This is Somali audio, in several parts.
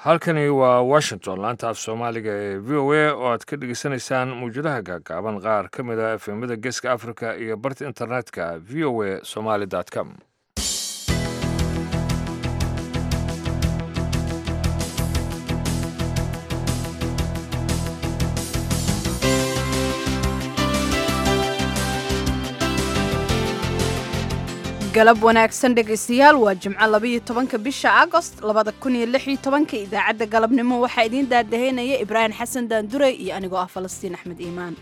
halkani waa washington laanta af soomaaliga ee v o a oo aad ka dhegeysanaysaan mawjadaha gaagaaban qaar ka mid a efemada geeska africa iyo barta internetka v o a somaly com galab wanaagsan dhegaystayaal waa jimco labaiyo tobanka bisha agost labada kun iyo lix iyo tobanka idaacadda galabnimo waxaa idiin daadaheynaya ibraahim xasan daandurey iyo anigoo ah falastiin axmed iimaan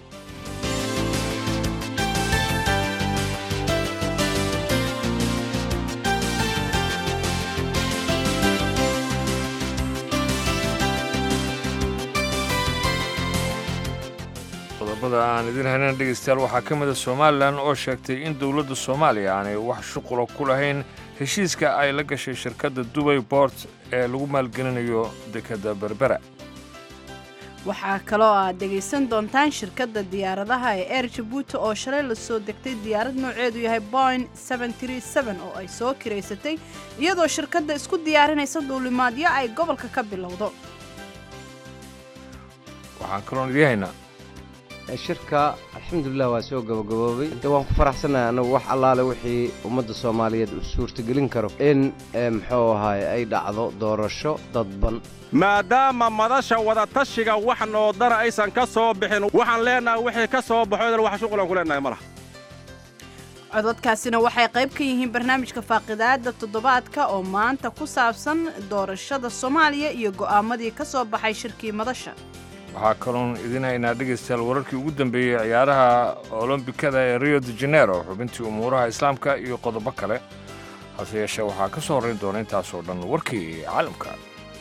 qodobada aan idiin haynan dhegeystayaal waxaa ka mida somalilan oo sheegtay in dowladda soomaaliya aanay wax shuqula ku lahayn heshiiska ay la gashay shirkadda dubay bort ee lagu maalgelinayo dekadda berbera waxaa kaloo aad dhegaysan doontaan shirkadda diyaaradaha ee eer jabuuti oo shalay la soo degtay diyaarad nooceedu yahay boin oo ay soo kiraysatay iyadoo shirkadda isku diyaarinaysa duulimaadyo ay gobolka ka bilowdo waxaan kaloon idiin haynaa shirka alxamdulilah waa soo gabagaboobay de waan ku faraxsannahay annagu wax allaale wixii ummadda soomaaliyeed u suurtagelin karo in muxuu ahaay ay dhacdo doorasho dadban maadaama madasha wadatashiga wax noodana aysan ka soo bixin waxaan leennahay wixii ka soo baxo wax shuqulan ku leennahay ma laha cododkaasina waxay qayb ka yihiin barnaamijka faaqidaada toddobaadka oo maanta ku saabsan doorashada soomaaliya iyo go'aamadii ka soo baxay shirkii madasha waxaa kaloon idiin haynaa dhegaystayaal wararkii ugu dambeeyey ciyaaraha olombikada ee rio de janero xubintii umuuraha islaamka iyo qodobo kale hase yeeshee waxaa ka soo horrayn doona intaasoo dhan warkii caalamka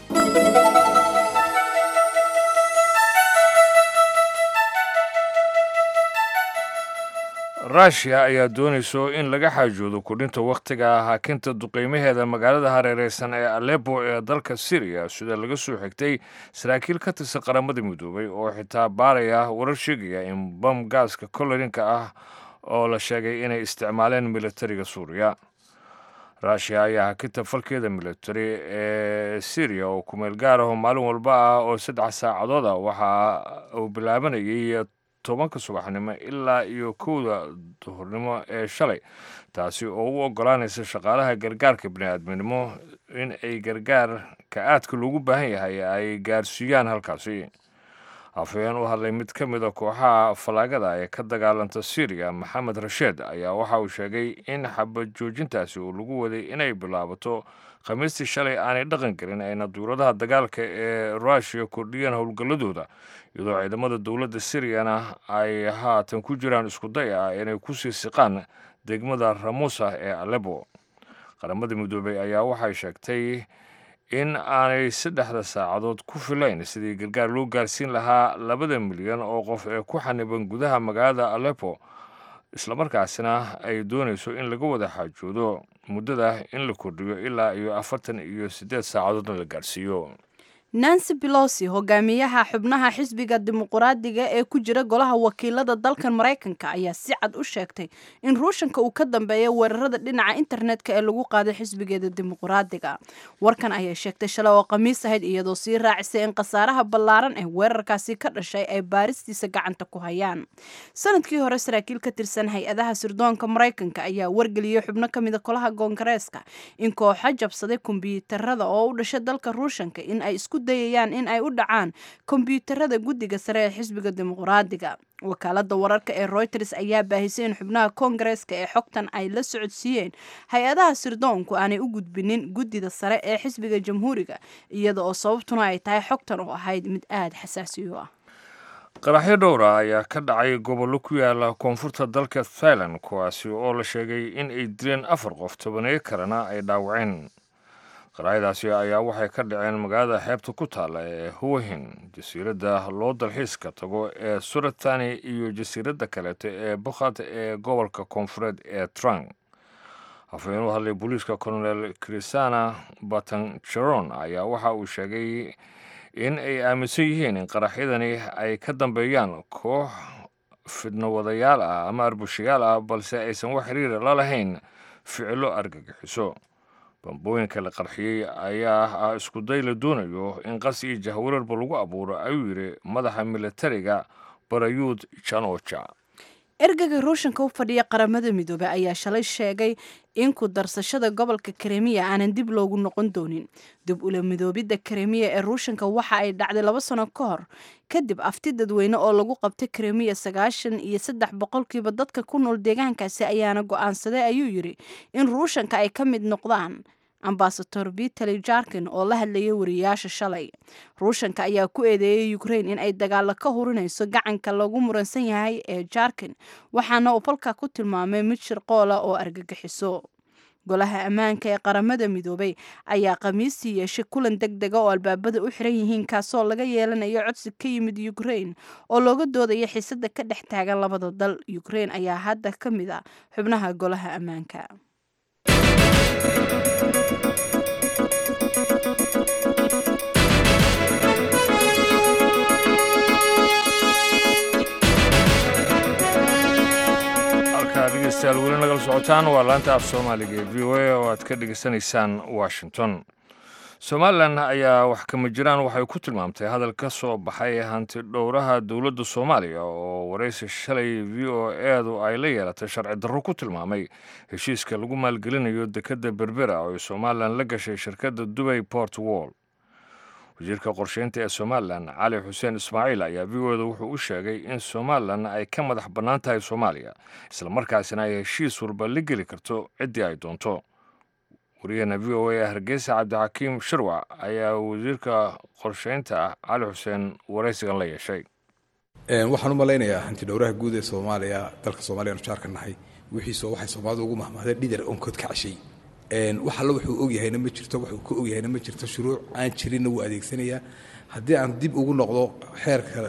rushia ayaa doonayso in laga xaajoodo kudhinta wakhtiga haakinta duqeymaheeda magaalada hareereysan ee alepo ee dalka syriya sida laga soo xigtay saraakiil ka tirsan qaramada midoobay oo xitaa baaraya warar sheegaya in bam gaaska kolorinka ah oo la sheegay inay isticmaaleen militariga suuriya rushia ayaa hakinta falkeeda militari ee syriya oo kumeel gaar aho maalin walba ah oo saddex saacadood ah waxa uu bilaabanayay tobanka subaxnimo ilaa iyo kowda duhurnimo ee shalay taasi oo u oggolaanaysa shaqaalaha gargaarka bini'aadminimo in ay gargaarka aadka loogu baahan yahay ay gaarsiiyaan halkaasi afhayeen u hadlay mid ka mida kooxaha fallaagada ee ka dagaalanta syriya maxamed rasheed ayaa waxa uu sheegay in xabad joojintaasi uu lagu waday inay bilaabato khamiistii shalay aanay dhaqan gelin ayna duuradaha dagaalka ee ruushiya kordhiyeen howlgalladooda iyadoo ciidamada dowladda siriyana ay haatan ku jiraan iskuday ah inay ku sii siqaan degmada ramusa ee alepo qaramada midoobey ayaa waxay sheegtay in aanay saddexda saacadood ku filayn sidii gargaar loo gaarsiin lahaa labada milyan oo qof ee ku xaniban gudaha magaalada alepo islamarkaasina ay doonayso in laga wada xaajoodo muddada in la kordhiyo ilaa iyo afartan iyo siddeed saacadoodna la gaarsiiyo nancy belosi hogaamiyaha xubnaha xisbiga dimuquraadiga ee ku jira golaha wakiilada dalkan maraykanka ayaa si cad u sheegtay in ruushanka uu ka dambeeya weerarada dhinaca internetka ee lagu qaaday xisbigeeda dimuquraadiga warkan ayay sheegtay shalay oo khamiis ahayd iyadoo sii raacisay in khasaaraha ballaaran ee weerarkaasi ka dhashay ay baaristiisa gacanta ku hayaan sanadkii hore saraakiil ka tirsan hay-adaha sirdoonka maraykanka ayaa wargeliyey xubno ka mida golaha koongareeska in kooxo jabsaday kombiyuutarada oo u dhashay dalka ruushanka in ay isku dayayaan in ay u dhacaan kombiyuutarada guddiga sare ee xisbiga dimuquraadiga wakaalada wararka ee reuters ayaa baahisay in xubnaha koongareeska ee xogtan ay la socodsiiyeen hay-adaha sirdoonku aanay u gudbinin guddida sare ee xisbiga jamhuuriga iyada oo sababtuna ay tahay xogtan oo ahayd mid aada xasaasi u ah qaraxyo dhowra ayaa ka dhacay gobollo ku yaala koonfurta dalka thailand kuwaasi oo la sheegay in ay dileen afar qof tobaneeyo kalena ay dhaawaceen qaraxyadaasi ayaa waxay ka dhaceen magaalada xeebta ku taalla ee huwahin jasiiradda loo dalxiiska tago ee suratani iyo jasiiradda kaleeto ee bukhat ee gobolka koonfureed ee trang hafeen u hadlay booliiska colonel krisana batanjaron ayaa waxa uu sheegay in ay aaminsan yihiin in qaraxyadani ay ka dambeeyaan koox fidno wadayaal ah ama arbushayaal ah balse aysan wax xiriira la lahayn ficilo argagixiso bambooyinka la qarxiyey ayaa ah iskuday la doonayo in qas iyo jahwararba lagu abuuro ayuu yidhi madaxa militariga barayuud janoja ergaga ruushanka u fadhiya qaramada midoobey ayaa shalay sheegay in ku darsashada gobolka karemiya aanan dib loogu noqon doonin dib ula midoobidda karemiya ee ruushanka waxa ay dhacday laba sano ka hor kadib afti dadweyne oo lagu qabtay karemiya sagaashan iyo saddex boqolkiiba dadka ku nool deegaankaasi ayaana go-aansaday ayuu yidhi in ruushanka ay ka mid noqdaan ambasador vitali jarkin oo la hadlayay wariyayaasha shalay ruushanka ayaa ku eedeeyay ukrain in ay dagaalo ka hurinayso gacanka lagu muransan yahay ee jarkin waxaana uu falka ku tilmaamay mid shirqoola oo argagixiso golaha ammaanka ee qaramada midoobay ayaa khamiistii yeeshay kulan deg dega oo albaabada u xiran yihiin kaasoo laga yeelanayo codsi ka yimid ukrain oo looga doodaya xiisada ka dhex taagan labada dal ukrain ayaa hadda ka mid a xubnaha golaha ammaanka halkaa dhegeystayaal weli nagala socotaan waa laanta af soomaaliga ee v o a oo aad ka dhegeysanaysaan washington somalilan ayaa wax kama jiraan waxay ku tilmaamtay hadal ka soo baxay hanti dhowraha dowladda soomaaliya oo waraysi shalay v o edu ay la yeelatay sharci darro ku tilmaamay heshiiska lagu maalgelinayo dekedda berbera oo ay somalilan la gashay shirkadda dubay port wall wasiirka qorsheynta ee somalilan cali xuseen ismaaciil ayaa v o da wuxuu u sheegay in somalilan ay ka madax bannaan tahay soomaaliya islamarkaasina ay heshiis walba la geli karto ciddii ay doonto wariyaheena v o a hargeysa cabdixakiim shirwac ayaa wasiirka qorsheynta ah cali xuseen waraysigan la yeeshay waxaan u malaynayaa hanti dhowraha guud ee soomaaliya dalka soomaliya anu jaarka nahay wixiisoo waxay soomaalida ugu mahmahdeen dhidar onkood ka cashay wax alla wuxuu ogyahayna ma jirto wuxuu ka ogyahayna ma jirto shuruuc aan jirinna wuu adeegsanayaa haddii aan dib ugu noqdo xeerka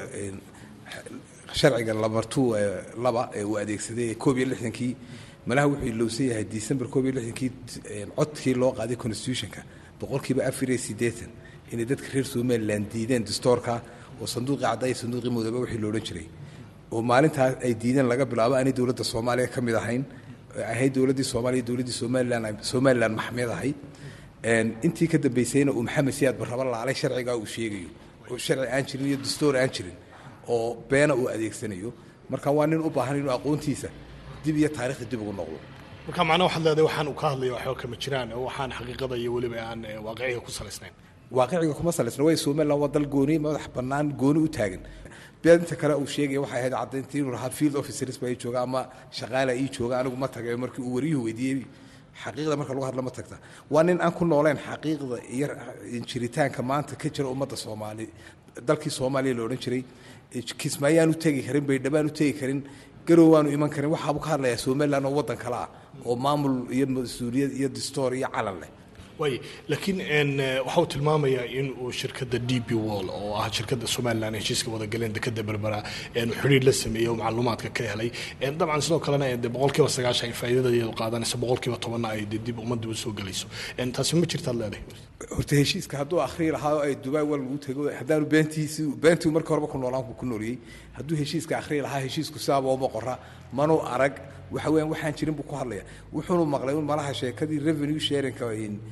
sharciga lamartu laba ee uu adeegsaday koob iyo lixdankii malaha wuxuu ilowsan yahay december koob iyo lixdankii codkii loo qaaday constitutionka boqolkiiba afar iyo siddeetan inay dadka reer somaliland diideen dastoorka oo sanduuqii cadda iyo sanduuqii mudoobe wixii loodhan jiray oo maalintaas ay diideen laga bilaabo aanay dowladda soomaaliya ka mid ahayn ahayd dowladdii soomaaliya dowladdii somalilan somalilan maxmed ahayd intii ka dambaysayna uu maxamed siyaad barraba laalay sharcigaa uu sheegayo oo sharci aan jirin iyo dastoor aan jirin oo beena uu adeegsanayo marka waa nin u baahan inuu aqoontiisa dib iyo taarikhda dib ugu noqdo marka macnaha waxaad leedahay waxaan uu ka hadlaya waxba kama jiraan oo waxaan xaqiiqada iyo weliba aan waaqiciga ku salaysnayn waaqiciga kuma salaysna way somaliland waa dal gooni madax bannaan gooni u taagan beedinta kale uu sheegaya waxay ahayd caddayntii inuu lahaa field officers baa ii jooga ama shaqaala ii jooga anigu ma tagay markii uu wariyuhu weydiiyey xaqiiqda marka lagu hadla ma tagta waa nin aan ku nooleen xaqiiqda iyo jiritaanka maanta ka jira ummadda soomaali dalkii soomaaliya la odhan jiray kismaayaan u tegi karin baydhabaan u tegi karin garow waanu iman karin waxaabuu ka hadlayaa somaliland oo waddan kale ah oo maamul iyo mas-uuliyad iyo dastoor iyo calan leh waay laakiin waxa uu tilmaamayaa in uu shirkadda d b wall oo ah shirkadda somalilan heshiiska wadagaleen dekada berbera xidhiir la sameeyey oo macluumaadka ka helay dabcan sidoo kalena de boqolkiiba sagaashan ay faa'iidadadeedu qaadanaysa boqolkiiba tobanna ay de dib ummadda u soo gelayso taasi ma jirtaad leedahay horta heshiiska hadduu akhrii lahaa oo ay dubai wal lagu tego haddaanu beentiisi beentii markii horeba ku noolaan ku nooliyey hadduu heshiiska akhrii lahaa heshiisku sidaaba uma qora manuu arag waxa weeyaan waxaan jirin buu ku hadlaya wuxuunu maqlay un malaha sheekadii revenue sharingka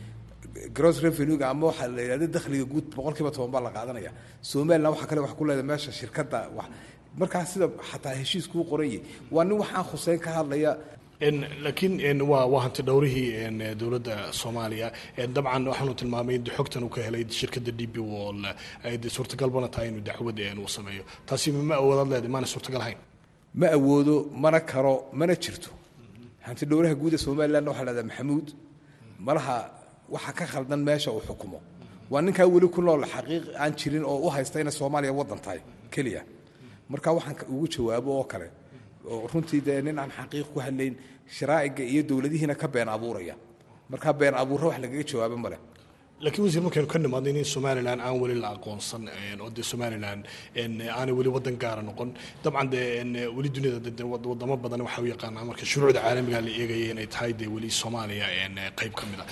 gross revenue-ga ama waxaa la yidhahda dakhliga guud boqolkiiba toban baa la qaadanaya somaliland waxaa kale wax ku leedahay meesha shirkadda wax markaa sida xataa heshiiskuu qoranyay waa nin waxaan khuseyn ka hadlaya laakiin waa waa hanti dhowrihii dowladda soomaaliya dabcan waxaanu tilmaamay in xogtan uu ka helay shirkadda d b wall ay de suurtagalbana tahay inuu dacwad uu sameeyo taasi ma awoodaad leedahay maana suurtagal ahayn ma awoodo mana karo mana jirto hanti dhowraha guud ee somalilandna waxaa lahahdaa maxamuud malaha waxa ka khaldan meesha uu xukumo waa ninkaa weli ku nool xaqiiq aan jirin oo u haysta inay soomaaliya waddan tahay keliya marka waxaan ugu jawaabo oo kale oo runtii dee nin aan xaqiiq ku hadlayn sharaa'iga iyo dowladihiina ka been abuuraya marka been abuurra wax lagaga jawaabo male laakiin wasiir markaynu ka nimaadno in somalilan aan weli la aqoonsan oo dee somalilan aanay weli wadan gaara noqon dabcan dee weli duniyada de wadamo badan waxa u yaqaanaa marka shuruucda caalamiga la eegaya inay tahay dee weli soomaaliya qayb ka mid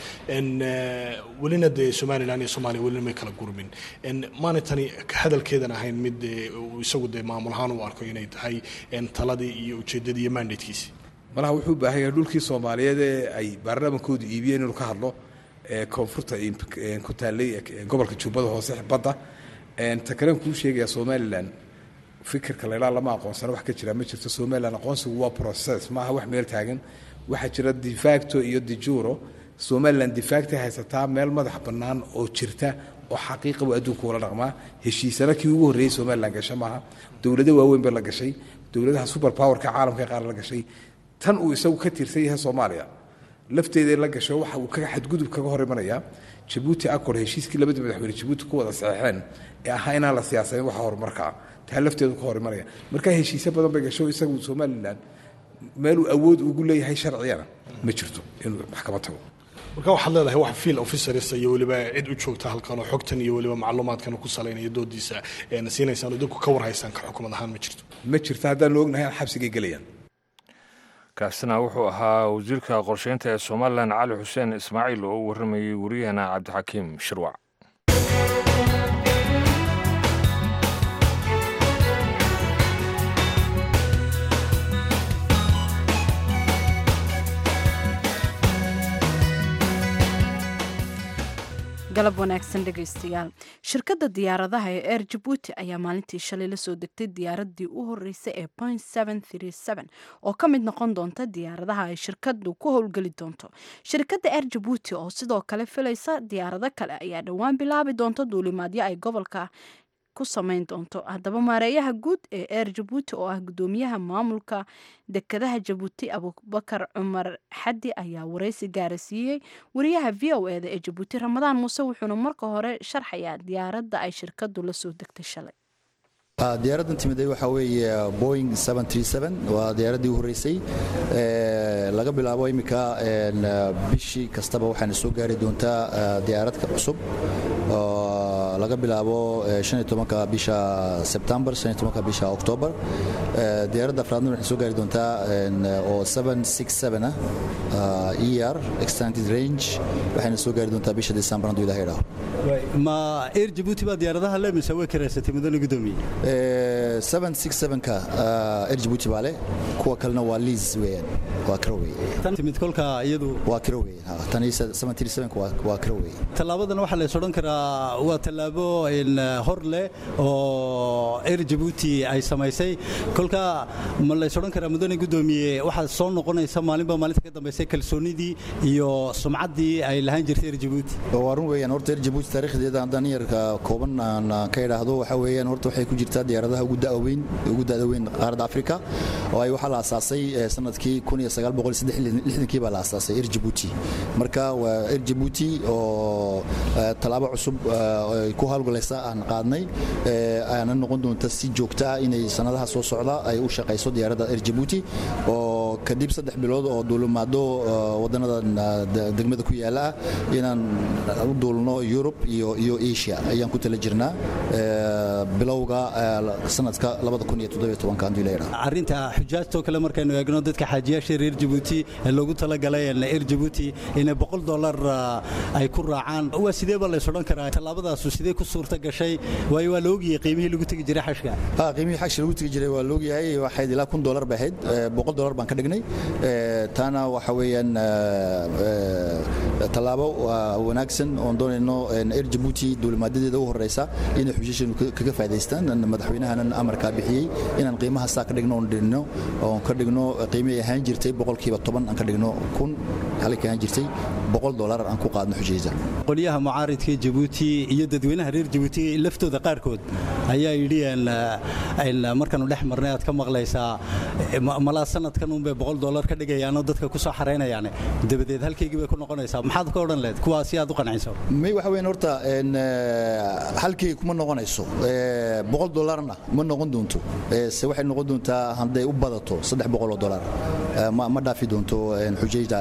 a welina dee somalilan iyo soomaaliya welina may kala gurmin maanay tani hadalkeedan ahayn mid isagu dee maamul ahaan u arko inay tahay taladii iyo ujeedadii iyo mandatekiisi malaha wuxuu u baahan yahay dhulkii soomaaliyeed ee ay baarlamaankoodu iibiyeen inuu ka hadlo ee koonfurta ku taallay gobolka jubbada hoose badda ta kalen kuu sheegaya somalilan fikirka laydhaa lama aqoonsana wax ka jira ma jirto somalilan aqoonsigu waa process maaha wax meel taagan waxaa jira defacto iyo dijuro somalilan defactay haysataa meel madax bannaan oo jirta oo xaqiiqa buu adduunka ula dhaqmaa heshiisana kii ugu horreeyey somalilan gasha maaha dowlado waaweyn ba la gashay dowladaha super powerka caalamka qaar la gashay tan uu isagu ka tirsan yahay soomaaliya lafteeda la gasho waxa uu kaga xadgudub kaga hor imanayaa jabuuti accord heshiiskii labada madaxweyne jabuuti ku wada saxeexeen ee ahaa inaan la siyaasayn waxa horumarka ah taa lafteedu ka hor imanaya marka heshiisyo badan bay gasho isagu somalilan meeluu awood ugu leeyahay sharciyana ma jirto inuu maxkamad tago marka waxaad leedahay wax field officers iyo weliba cid u joogta halkan oo xogtan iyo weliba macluumaadkan ku salaynaya doodiisa siinaysaan oo idinku ka warhaysaan ka xukumad ahaan ma jirto ma jirto haddaanu ognahay aan xabsigay gelayaan kaasina wuxuu ahaa wasiirka qorsheynta ee somalilan cali xuseen ismaaciil oo u warramayey wariyahana cabdixakiim shirwac galab wanaagsan dhegaystayaal shirkadda diyaaradaha ee air jabuuti ayaa maalintii shalay la soo degtay diyaaradii u horeysay ee point oo ka mid noqon doonta diyaaradaha ay shirkadu ku howlgeli doonto shirkadda air jabuuti oo sidoo kale filaysa diyaarado kale ayaa dhowaan bilaabi doonta duulimaadyo ay gobolka ku samayn doonto haddaba maareeyaha guud ee air jabuuti oo ah gudoomiyaha maamulka dekadaha jabuuti abubakar cumar xaddi ayaa wareysi gaarasiiyey wariyaha v o eda ee jabuuti ramadaan muuse wuxuuna marka hore sharxayaa diyaaradda ay shirkadu la soo degtay shalay diyaaraddan timiday waxaa weeye boing waa diyaaraddii u horreysay laga bilaabo iminka bishii kastaba waxaana soo gaari doontaa diyaaradka cusub laga bilaabo bisha sebtembar bisha oktoobar diyaaradda afraadna waxay soo gaari doontaa oo ah er extended range waxayna soo gaari doontaa bisha december hadduu ilaha idhaaho ma air jabuuti baa diyaaradaha le mise way karaysatay mudane gudoomiye ka air jabuuti baa leh kuwa kalena waa liis weeyaan waa kiro weeye timid kolka iyadu waa kiro weeyaan tan waa kiro weeye tallaabadan waxaa lays odhan karaa waa tallaabo hor leh oo air jabuuti ay samaysay kolka ma lays odhan karaa mudane gudoomiye waxaad soo noqonaysa maalinba maalinta ka dambaysay kalsoonidii iyo sumcaddii ay lahaan jirtay air jabuuti waa run weeyaan horta air jabuuti taariikhdeeda haddaan yarka kooban aan ka idhaahdo waxaa weeyaan horta waxay ku jirtaa diyaaradaha ugu da'da weyn ugu da'da weyn qaaradda afrika oo ay waxaa la aasaasay sanadkii kii baa la aasaasay air jabuuti marka waa air jabuuti oo tallaabo cusub ay ku hawlgalaysa aan qaadnay aana noqon doonta si joogta ah inay sanadaha soo socda ay u shaqayso diyaaradda air jabuuti oo kadib saddex bilood oo duulimaado wadannada degmada ku yaala ah inaan u duulno yurub iyo iyo asia ayaan ku tala jirnaa bilowga sanadka arrinta xujaajtoo kale markaynu eegno dadka xaajiyaasha reer jabuuti ee loogu talagalay air jabuuti inay boqol dolar ay ku raacaan waa sidee baa lays odhan karaa tallaabadaasu sidee ku suurta gashay waayo waa la ogyahay qiimihii lagu tegi jiray xashka qiimihii xashka lagu tegi jiray waa la ogyahay waxayd ilaa kun dolar bay ahayd boqol dolar baan ka dhignay taana waxa weeyaan tallaabo wanaagsan oon doonayno air jabuuti duulimaadadeeda u horeysa inay xujaashanu kaga faa'idaystaan madaxweynahanan amarkaa bixiyey inaan qiimaha saa ka dhigno oon dhigno oon ka dhigno qiimihii ahaan jirtay boqolkiiba toban aan ka dhigno kun halkii ahaan jirtay boqol dolar aan ku qaadno xujayda qolyaha mucaaridka jabuuti iyo dadweynaha reer jabuuti laftooda qaarkood ayaa yidhi markaanu dhex marnay aad ka maqlaysaa malaa sanadkan unbay boqol dolar ka dhigayaanoo dadka ku soo xaraynayaan dabadeed halkaygii bay ku noqonaysaa maxaad ka odhan lehed kuwaa si aad u qanciso may waxa weyn horta halkii kuma noqonayso boqol dolarna ma noqon doonto se waxay noqon doontaa hadday u badato saddex boqol oo dolar ma dhaafi doonto xujayda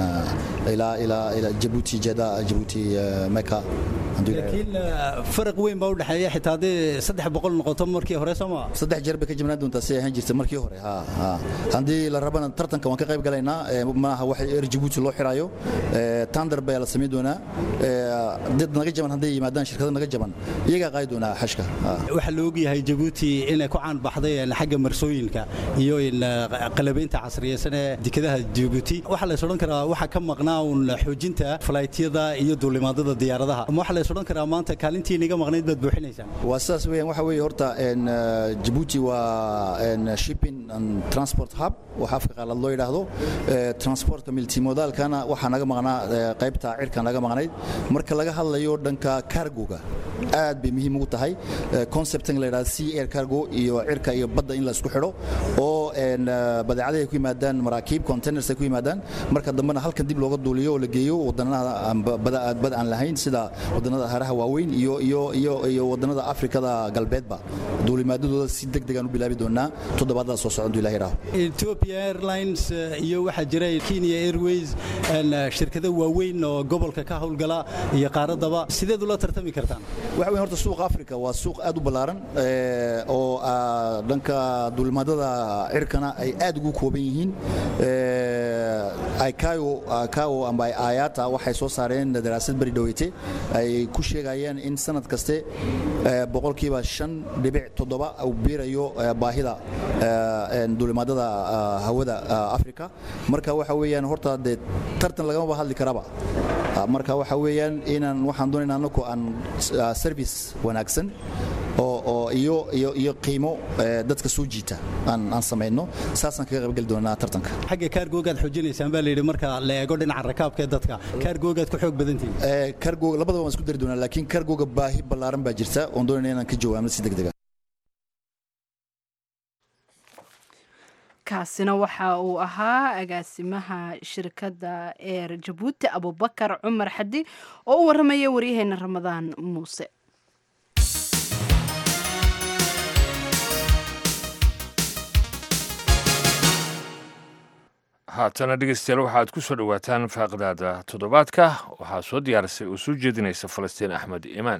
ilaa jabuuti jeda jabuuti meka laakiin faraq weyn baa u dhexeeya xitaa haddii saddex boqol noqoto markii hore sooma saddex jeer bay ka jibnaan doontaa si ahaan jirta markii hore haddii la rabana tartanka waan ka qayb galaynaa maaha wax er jabuuti loo xirayo tandar baa la samayn doonaa dad naga jaban hadday yimaadaan shirkado naga jaban iyagaa qaadi doonaa xashka waxaa la ogyahay jabuuti inay ku caan baxday xagga marsooyinka iyo qalabaynta casriya samaysan ee dekedaha jabuuti waxaa lays odhan karaa waxaa ka maqnaa uun xoojinta falaytyada iyo duulimaadada diyaaradaha ama waxaa lays odhan karaa maanta kaalintii niga maqnayd baad buuxinaysaan waa sidaas weeyaan waxa weeye horta jabuuti waa shipping and transport hub waxa afka qaalaad loo yidhaahdo transportka multimodaalkana waxaa naga maqnaa qaybta cirka naga maqnayd marka laga hadlayo dhanka cargoga aad bay muhiim ugu tahay conceptan la yidhahdo sea air cargo iyo cirka iyo badda in la isku xidho oo badeecadaha ay ku yimaadaan maraakiib containers ay ku yimaadaan marka dambena halkan dib looga duuliyo oo la geeyo wadannada bada aan lahayn sida wadannada haraha waaweyn iyo iyo iyo iyo wadannada afrikada galbeedba duulimaadadooda si deg degaan u bilaabi doonaa toddobaadada soo socon ilahi raaho Ethiopia Airlines iyo waxaa jira Kenya Airways shirkado waaweyn oo gobolka ka howlgala iyo qaaradaba sideed ula tartami kartaan waxa weyn horta suuqa Afrika waa suuq aad u ballaaran oo dhanka duulimaadada cirkana ay aad ugu kooban yihiin ICAO ICAO amba IATA waxay soo saareen daraasad bari dhaweyte ay ku sheegayaan in sanad kaste boqolkiiba shan dhibic toddoba uu biirayo baahida duulimaadada hawada Afrika marka waxa weeyaan horta dee tartan lagama hadli karaba marka waxa weeyaan inaan waxaan doonaynaa anaku aan service wanaagsan oo oo iyo iyo iyo qiimo dadka soo jiita aan aan sameeyno saasaan kaga qayb gali doonaa tartanka xagga kaargoogaad xoojinaysaan baa la yidhi marka la eego dhinaca rakaabka ee dadka kaargoogaad ku xoog badantihin kaargoog labadaba waan isku dari doonaa laakiin kaargooga baahi ballaaran baa jirta oon doonayna inaan ka jawaabno si degdega kaasina waxa uu ahaa agaasimaha shirkadda eer jabuuti abubakar cumar xadi oo u waramaya waryaheena ramadaan muuse haatana dhegeystayaal waxaad ku soo dhowaataan faaqdaada toddobaadka waxaa soo diyaarisay oo soo jeedinaysa falastiin axmed iimaan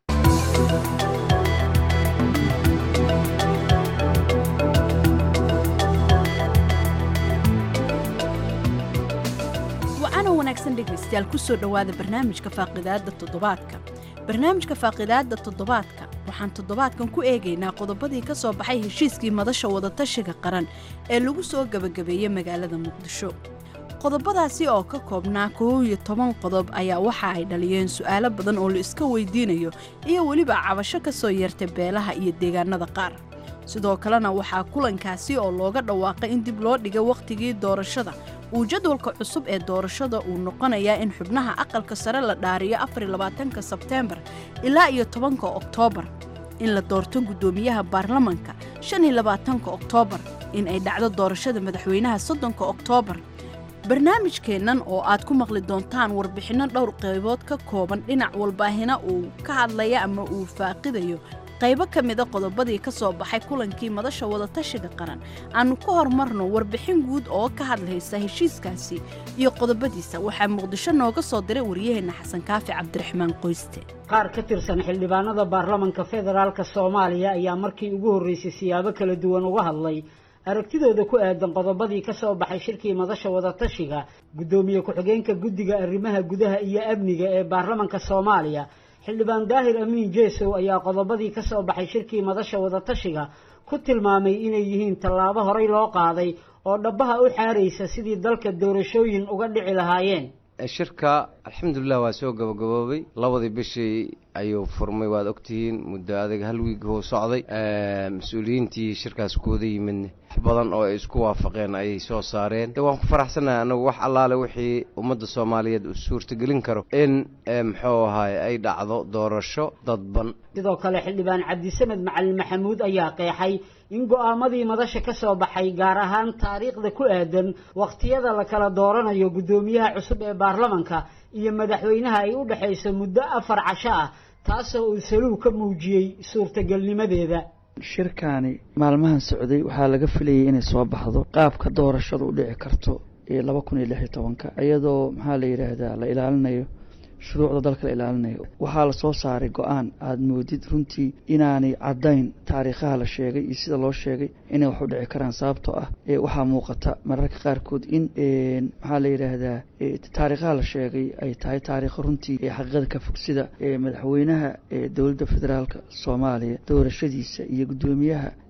wacana wanaagsan dhegaystayaal ku soo dhowaada barnaamijka faaqidaadda toddobaadka barnaamijka faaqidaadda toddobaadka waxaan toddobaadkan ku eegaynaa qodobadii ka soo baxay heshiiskii madasha wadatashiga qaran ee lagu soo gebagabeeyey magaalada muqdisho qodobadaasi oo ka koobnaa koow iyo toban qodob ayaa waxa ay dhaliyeen su'aalo badan oo la iska weydiinayo iyo weliba cabasho ka soo yeertay beelaha iyo deegaanada qaar sidoo kalena waxaa kulankaasi oo looga dhawaaqay in dib loo dhigay wakhtigii doorashada uu jadwalka cusub ee doorashada uu noqonayaa in xubnaha aqalka sare la dhaariyo afarlabaatanka sebteembar ilaa iyo tobanka oktoobar in la doorto guddoomiyaha baarlamanka shan iyo labaatanka oktoobar in ay dhacdo doorashada madaxweynaha soddonka oktoobar barnaamijkeennan oo aad ku maqli doontaan warbixinno dhowr qaybood ka kooban dhinac walbaahina uu ka hadlaya ama uu faaqidayo qaybo ka mida qodobadii ka soo baxay kulankii madasha wadatashiga qaran aannu ka hormarno warbixin guud oo ka hadlaysa heshiiskaasi iyo qodobadiisa waxaa muqdisho nooga soo diray waryaheenna xasan kaafi cabdiraxmaan qoyste qaar ka tirsan xildhibaanada baarlamanka federaalk soomaaliya ayaa markii ugu horreysay siyaabo kala duwan uga hadlay aragtidooda ku aadan qodobadii ka soo baxay shirkii madasha wadatashiga guddoomiye ku-xigeenka guddiga arrimaha gudaha iyo amniga ee baarlamanka soomaaliya xildhibaan daahir amiin jeesow ayaa qodobadii ka soo baxay shirkii madasha wadatashiga ku tilmaamay inay yihiin tallaabo horey loo qaaday oo dhabbaha u xaaraysa sidii dalka doorashooyin uga dhici lahaayeen shirka alxamdulilah waa soo gabagaboobay labadii bishii ayuu furmay waad ogtihiin muddo adag hal wiig huu socday mas-uuliyiintii shirkaas kooda yimidne wax badan oo ay isku waafaqeen ayay soo saareen de waan ku faraxsanahay anagu wax allaale wixii ummadda soomaaliyeed uu suurtagelin karo in muxuu ahaay ay dhacdo doorasho dadban sidoo kale xildhibaan cabdisamed macalin maxamuud ayaa qeexay in go'aamadii madasha ka soo baxay gaar ahaan taariikhda ku aadan wakhtiyada la kala dooranayo guddoomiyaha cusub ee baarlamanka iyo madaxweynaha ay u dhexayso muddo afar casho ah taasoo uu saluug ka muujiyey suurtagelnimadeeda shirkaani maalmahan socday waxaa laga filayay inay soo baxdo qaabka doorashadu u dhici karto ee laba kun iyo lix iyo tobanka iyadoo maxaa la yidhaahdaa la ilaalinayo shuruucda dalka la ilaalinayo waxaa la soo saaray go-aan aada moodid runtii inaanay caddayn taariikhaha la sheegay iyo sida loo sheegay inay wax u dhici karaan sababtoo ah waxaa muuqata mararka qaarkood in maxaa la yidhaahdaa taariikhaha la sheegay ay tahay taariikho runtii ee xaqiiqada ka fog sida madaxweynaha dowladda federaalka soomaaliya doorashadiisa iyo guddoomiyaha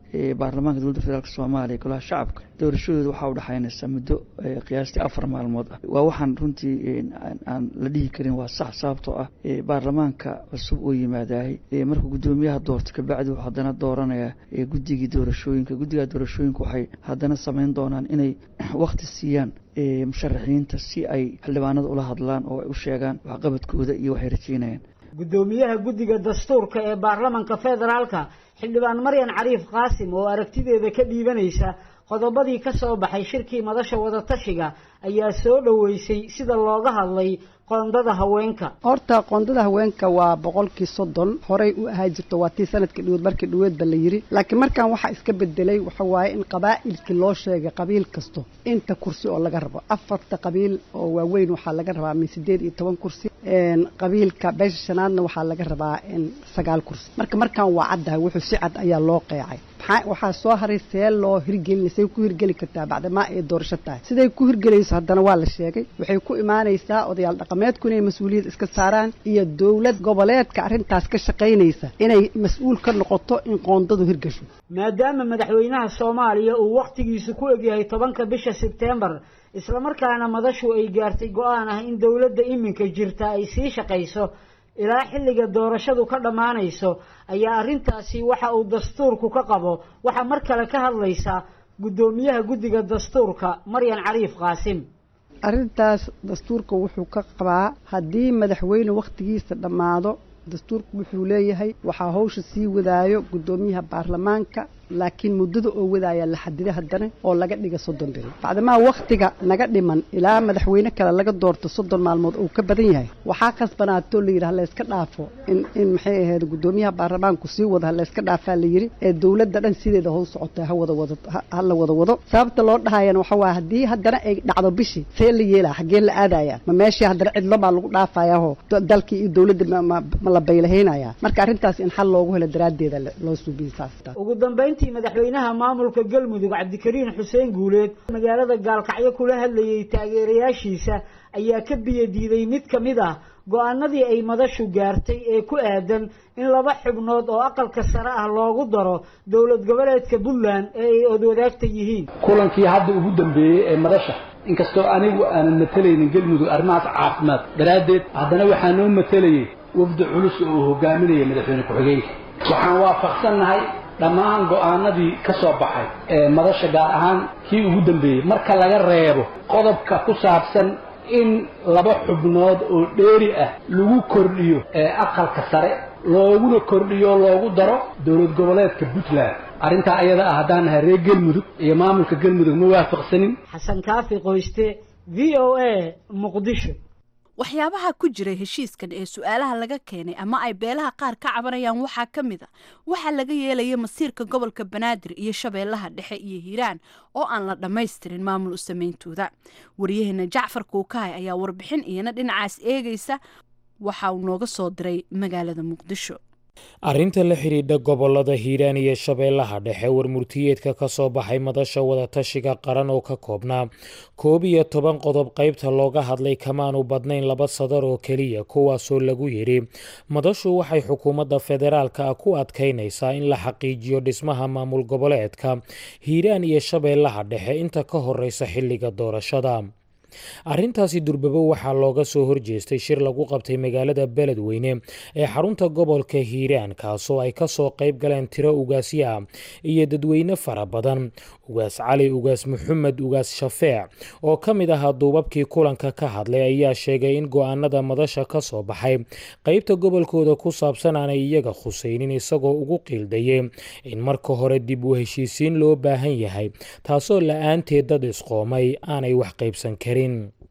baarlamaanka dowladda federaalk soomaaliya golaha shacabka doorashadooda waxaa udhexaynaysa muddo qiyaastii afar maalmood ah waa waxaan runtii aan la dhihi karin waa sax sababtoo ah baarlamaanka cusub oo yimaadahay markuu guddoomiyaha doorto kabacdi wuxuu haddana dooranaya guddigii doorashooyinka guddiga doorashooyinka waxay haddana samayn doonaan inay wakti siiyaan musharaxiinta si ay xildhibaanada ula hadlaan oo ay u sheegaan waxqabadkooda iyo waxay rajeynayaan guddoomiyaha guddiga dastuurka ee baarlamanka federaalka xildhibaan maryan cariif qaasim oo aragtideeda ka dhiibanaysa qodobadii ka soo baxay shirkii madasha wadatashiga ayaa soo dhoweysay sida looga hadlay qoondada haweenka horta qoondada haweenka waa boqolkii soddon horey u ahaa jirto waa tii sanadkii dhaweed markii dhaweedba la yiri laakiin markan waxaa iska bedelay waxa waaye in qabaa'ilkii loo sheegay qabiil kasto inta kursi oo laga rabo afarta qabiil oo waaweyn waxaa laga rabaa min sideed iyo toban kursi qabiilka beesha shanaadna waxaa laga rabaa sagaal kursi marka markan waa caddahay wuxuu si cad ayaa loo qeecay waxaa soo haray see loo hirgelina say ku hirgeli kartaa bacdamaa ay doorasho tahay siday ku hirgelayso haddana waa la sheegay waxay ku imaanaysaa odayaal dhaqameedku inay mas-uuliyad iska saaraan iyo dowlad goboleedka arrintaas ka shaqaynaysa inay mas-uul ka noqoto in qoondadu hirgasho maadaama madaxweynaha soomaaliya uu wakhtigiisu ku egyahay tobanka bisha sebtembar islamarkaana madashu ay gaartay go-aan ah in dowladda iminka jirta ay sii shaqayso ilaa xilliga doorashadu ka dhammaanayso ayaa arrintaasi waxa uu dastuurku ka qabo waxaa mar kale ka hadlaysa guddoomiyaha guddiga dastuurka maryan cariif qaasim arrintaas dastuurka wuxuu ka qabaa haddii madaxweyne wakhtigiisa dhammaado dastuurku wuxuu leeyahay waxaa hawsha sii wadaayo guddoomiyaha baarlamaanka laakiin muddada oo wadaaya la xadida haddana oo laga dhiga soddon beri bacdamaa wakhtiga naga dhiman ilaa madaxweyne kale laga doorto soddon maalmood uu ka badan yahay waxaa khasbanaatoo layidhi halayska dhaafo in in maxay ahayd guddoomiyaha baarlamaanku sii wado halayska dhaafaa layidhi ee dowladda dhan sideeda how socotay ha wada wado ha la wada wado sababta loo dhahayana waxa waa haddii haddana ay dhacdo bishii see la yeelaa xaggeen la aadaya ma meeshii haddana cidlo baa lagu dhaafayaho dalkii iyo dowladda ma la baylahaynaya marka arrintaas in xal loogu helo daraaddeeda loo suubiye saas ugu dambayntii madaxweynaha maamulka galmudug cabdikariin xuseen guuleed magaalada gaalkacyo kula hadlayay taageerayaashiisa ayaa ka biyo diiday mid ka mid ah go-aanadii ay madashu gaartay ee ku aadan in laba xubnood oo aqalka sare ah loogu daro dowlad goboleedka puntland ee ay odwadaagta yihiin kulankii hadda ugu dambeeyey ee madasha inkastoo anigu aanan matalaynin galmudug arrimahaas caafimaad daraaddeed haddana waxaa noo matalayay wafdi culus oo uu hogaaminaya madaxweyne ku-xigeenka waxaan waafaqsannahay dhammaan go'aanadii ka soo baxay ee madasha gaar ahaan kii ugu dambeeyey marka laga reebo qodobka ku saabsan in laba xubnood oo dheeri ah lagu kordhiyo ee aqalka sare looguna kordhiyo loogu daro dowlad goboleedka puntland arrintaa ayada ah haddaan nahay reer galmudug iyo maamulka galmudug ma waafaqsanin xasan kaafi qoyste v o a muqdisho waxyaabaha ku jiray heshiiskan ee su-aalaha laga keenay ama ay beelaha qaar ka cabanayaan waxaa ka mid a waxaa laga yeelaya masiirka gobolka banaadir iyo shabeellaha dhexe iyo hiiraan oo aan la dhammaystirin maamul u sameyntooda waryaheena jacfar kuukahay ayaa warbixin iyana dhinacaas eegaysa waxa uu nooga soo diray magaalada muqdisho arrinta la xidhiidha gobolada hiiraan iyo shabeellaha dhexe warmurtiyeedka ka soo baxay madasha wadatashiga qaran oo ka koobnaa koob iyo toban qodob qaybta looga hadlay kamaanu badnayn laba sadar oo keliya kuwaasoo lagu yidhi madashu waxay xukuumadda federaalka ah ku adkaynaysaa in la xaqiijiyo dhismaha maamul goboleedka hiiraan iyo shabeellaha dhexe inta ka horeysa xilliga doorashada arrintaasi durbabo waxaa looga soo horjeestay shir lagu qabtay magaalada beledweyne ee xarunta gobolka hiiraan kaasoo ay kasoo qayb galeen tiro ugaasyo ah iyo dadweyne fara badan ugaas cali ugaas maxamed ugaas shafeec oo ka mid ahaa duubabkii kulanka ka hadlay ayaa sheegay in go-aanada madasha ka soo baxay qaybta gobolkooda ku saabsan aanay iyaga khusaynin isagoo ugu qiildayay in marka hore dib u heshiisiin loo baahan yahay taasoo la-aanteed dad isqoomay aanay wax qaybsan karin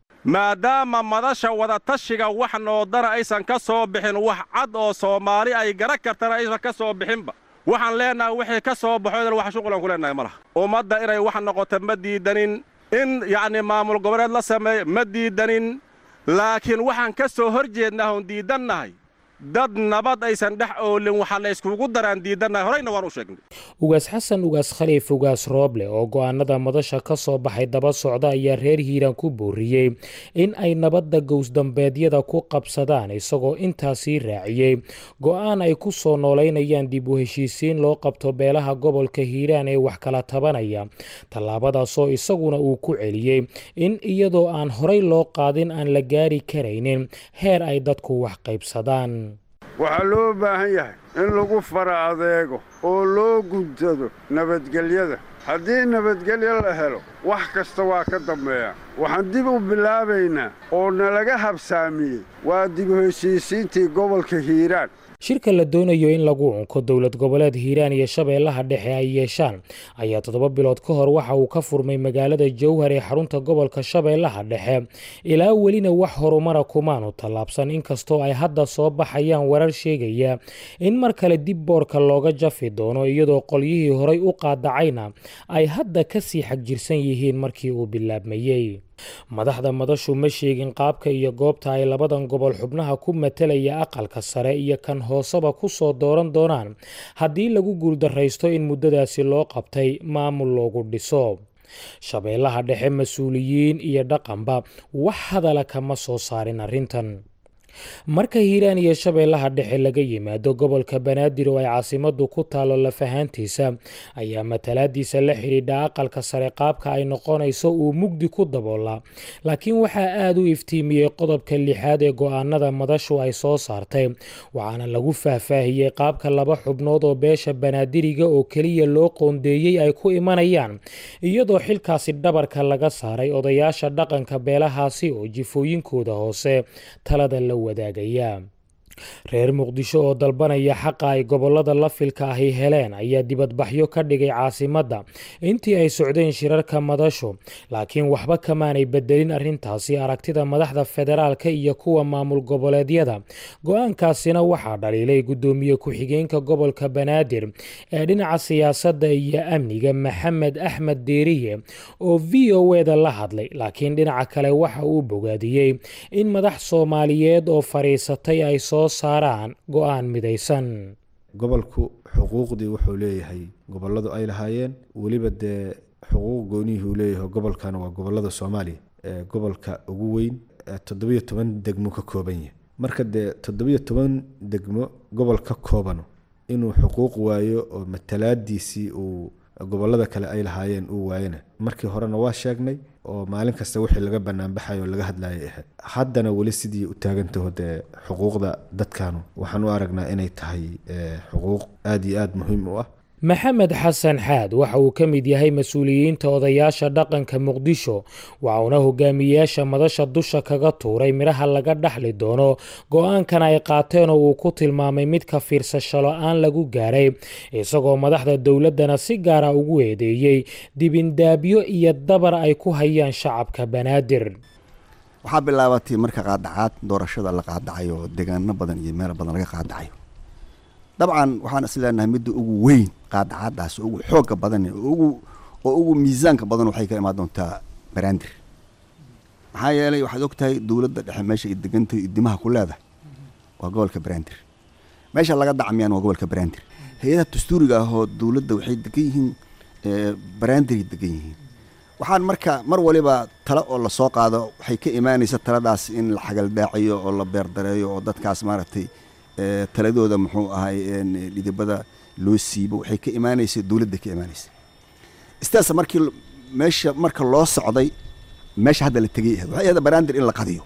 maadaama madasha wadatashiga wax noodana aysan ka soo bixin wax cad oo soomaali ay garan kartana aysan ka soo bixinba waxaan leennahay wixii ka soo baxo wax shuqulan ku leennahay ma laha ummadda inay wax noqoto ma diidanin in yacnii maamul goboleed la sameeyo ma diidanin laakiin waxaan ka soo hor jeednaa oon diidannahay dad nabad aysan dhex oolin waxaa la yskugu daraan diidannahay horeyna waan u sheegnay ugaas xasan ugaas khaliif ugaas rooble oo go'aanada madasha ka soo baxay daba socda ayaa reer hiiraan ku booriyey in ay nabadda gowsdambeedyada ku qabsadaan isagoo intaasii raaciyey go'aan ay ku soo noolaynayaan dib u heshiisiin loo qabto beelaha gobolka hiiraan ee wax kala tabanaya tallaabadaasoo isaguna uu ku celiyey in iyadoo aan horay loo qaadin aan la gaari karaynin heer ay dadku wax qaybsadaan waxaa loo baahan yahay in lagu fara adeego oo loo guntado nabadgelyada haddii nabadgelyo la helo wax kasta waa ka dambeeya waxaan dib u bilaabaynaa oo nalaga habsaamiyey waa dib u heshiisiintii gobolka hiiraan shirka la doonayo in lagu unko dowlad goboleed hiiraan iyo shabeellaha dhexe ay yeeshaan ayaa toddoba bilood ka hor waxa uu ka furmay magaalada jowhar ee xarunta gobolka shabeellaha dhexe ilaa welina wax horumara kumaanu tallaabsan inkastoo ay hadda soo baxayaan warar sheegaya in mar kale dib boorka looga jafi doono iyadoo qolyihii horay u qaadacayna ay hadda ka sii xagjirsan yihiin markii uu bilaabmayey madaxda madashu ma sheegin qaabka iyo goobta ay labadan gobol xubnaha ku matelaya aqalka sare iyo kan hooseba ku soo dooran doonaan haddii lagu guuldarraysto in muddadaasi loo qabtay maamul loogu dhiso shabeellaha dhexe mas-uuliyiin iyo dhaqanba wax hadala kama soo saarin arrintan marka hiiraan iyo shabeellaha dhexe laga yimaado gobolka banaadir oo ay caasimaddu ku taalo lafahaantiisa ayaa matalaadiisa la xidhiidha aqalka sare qaabka ay noqonayso uu mugdi ku daboolaa laakiin waxaa aada u iftiimiyey qodobka lixaad ee go'aanada madashu ay soo saartay waxaana lagu faahfaahiyey qaabka laba xubnood oo beesha banaadiriga oo keliya loo qoondeeyey ay ku imanayaan iyadoo xilkaasi dhabarka laga saaray odayaasha dhaqanka beelahaasi oo jifooyinkooda hoose talada la wadaagaya reer muqdisho oo dalbanaya xaqa ay gobolada lafilka ahi heleen ayaa dibadbaxyo ka dhigay caasimadda intii ay socdeen shirarka madashu laakiin waxba kamaanay bedelin arrintaasi aragtida madaxda federaalka iyo kuwa maamul goboleedyada go-aankaasina waxaa dhaliilay guddoomiye ku-xigeenka gobolka banaadir ee dhinaca siyaasadda iyo amniga maxamed axmed deeriye oo v o eda la hadlay laakiin dhinaca kale waxa uu bogaadiyey in madax soomaaliyeed oo fadhiisatay ay soo saaraan go-aan midaysan gobolku xuquuqdii wuxuu leeyahay goboladu ay lahaayeen weliba dee xuquuq goonihii uu leeyahay gobolkan waa gobolada soomaaliya ee gobolka ugu weyn toddobiyo toban degmo ka kooban yahay marka dee toddobiyo toban degmo gobol ka koobano inuu xuquuq waayo oo matalaadiisii uu gobolada kale ay lahaayeen uu waayana markii horena waa sheegnay oo maalin kasta wixii laga banaanbaxayo oo laga hadlayay ahayd haddana weli sidii u taagantaho dee xuquuqda dadkanu waxaan u aragnaa inay tahay xuquuq aada iyo aada muhiim u ah maxamed xasan xaad waxa uu ka mid yahay mas-uuliyiinta odayaasha dhaqanka muqdisho waxauna hogaamiyeyaasha madasha dusha kaga tuuray midhaha laga dhaxli doono go-aankan ay qaateen oo uu ku tilmaamay mid ka fiirsasho la-aan lagu gaaray isagoo madaxda dowladdana si gaara ugu eedeeyey dibindaabyo iyo dabar ay ku hayaan shacabka banaadir waxaa bilaabatay marka qaadacaad doorashada la qaadacayo oo deegaano badan iyo meel badan laga qaadacayo dabcan waxaan is leenahay midda ugu weyn qaadacaadaas ugu xooga badan ugu oo ugu miisaanka badan waxay ka imaan doontaa baraandir maxaa yeelay waxaad ogtahay dowladda dhexe meesha ay degantahay idimaha ku leedahay waa gobolka baraandir meesha laga dacmiyaan waa gobolka baraandir hay-adaha dastuuriga ah oo dowladda waxay degan yihiin baraandiray degan yihiin waxaan marka mar waliba tale oo lasoo qaado waxay ka imaanaysa taladaas in la xagaldhaaciyo oo la beerdareeyo oo dadkaas maaragtay taladooda muxuu ahay dhidibada loo siibo waxay ka imaanaysa dowladda ka imaanaysa istaas markii meesha marka loo socday meesha hadda la tegay ahayd waxay ahayd baraandir in la qadiyo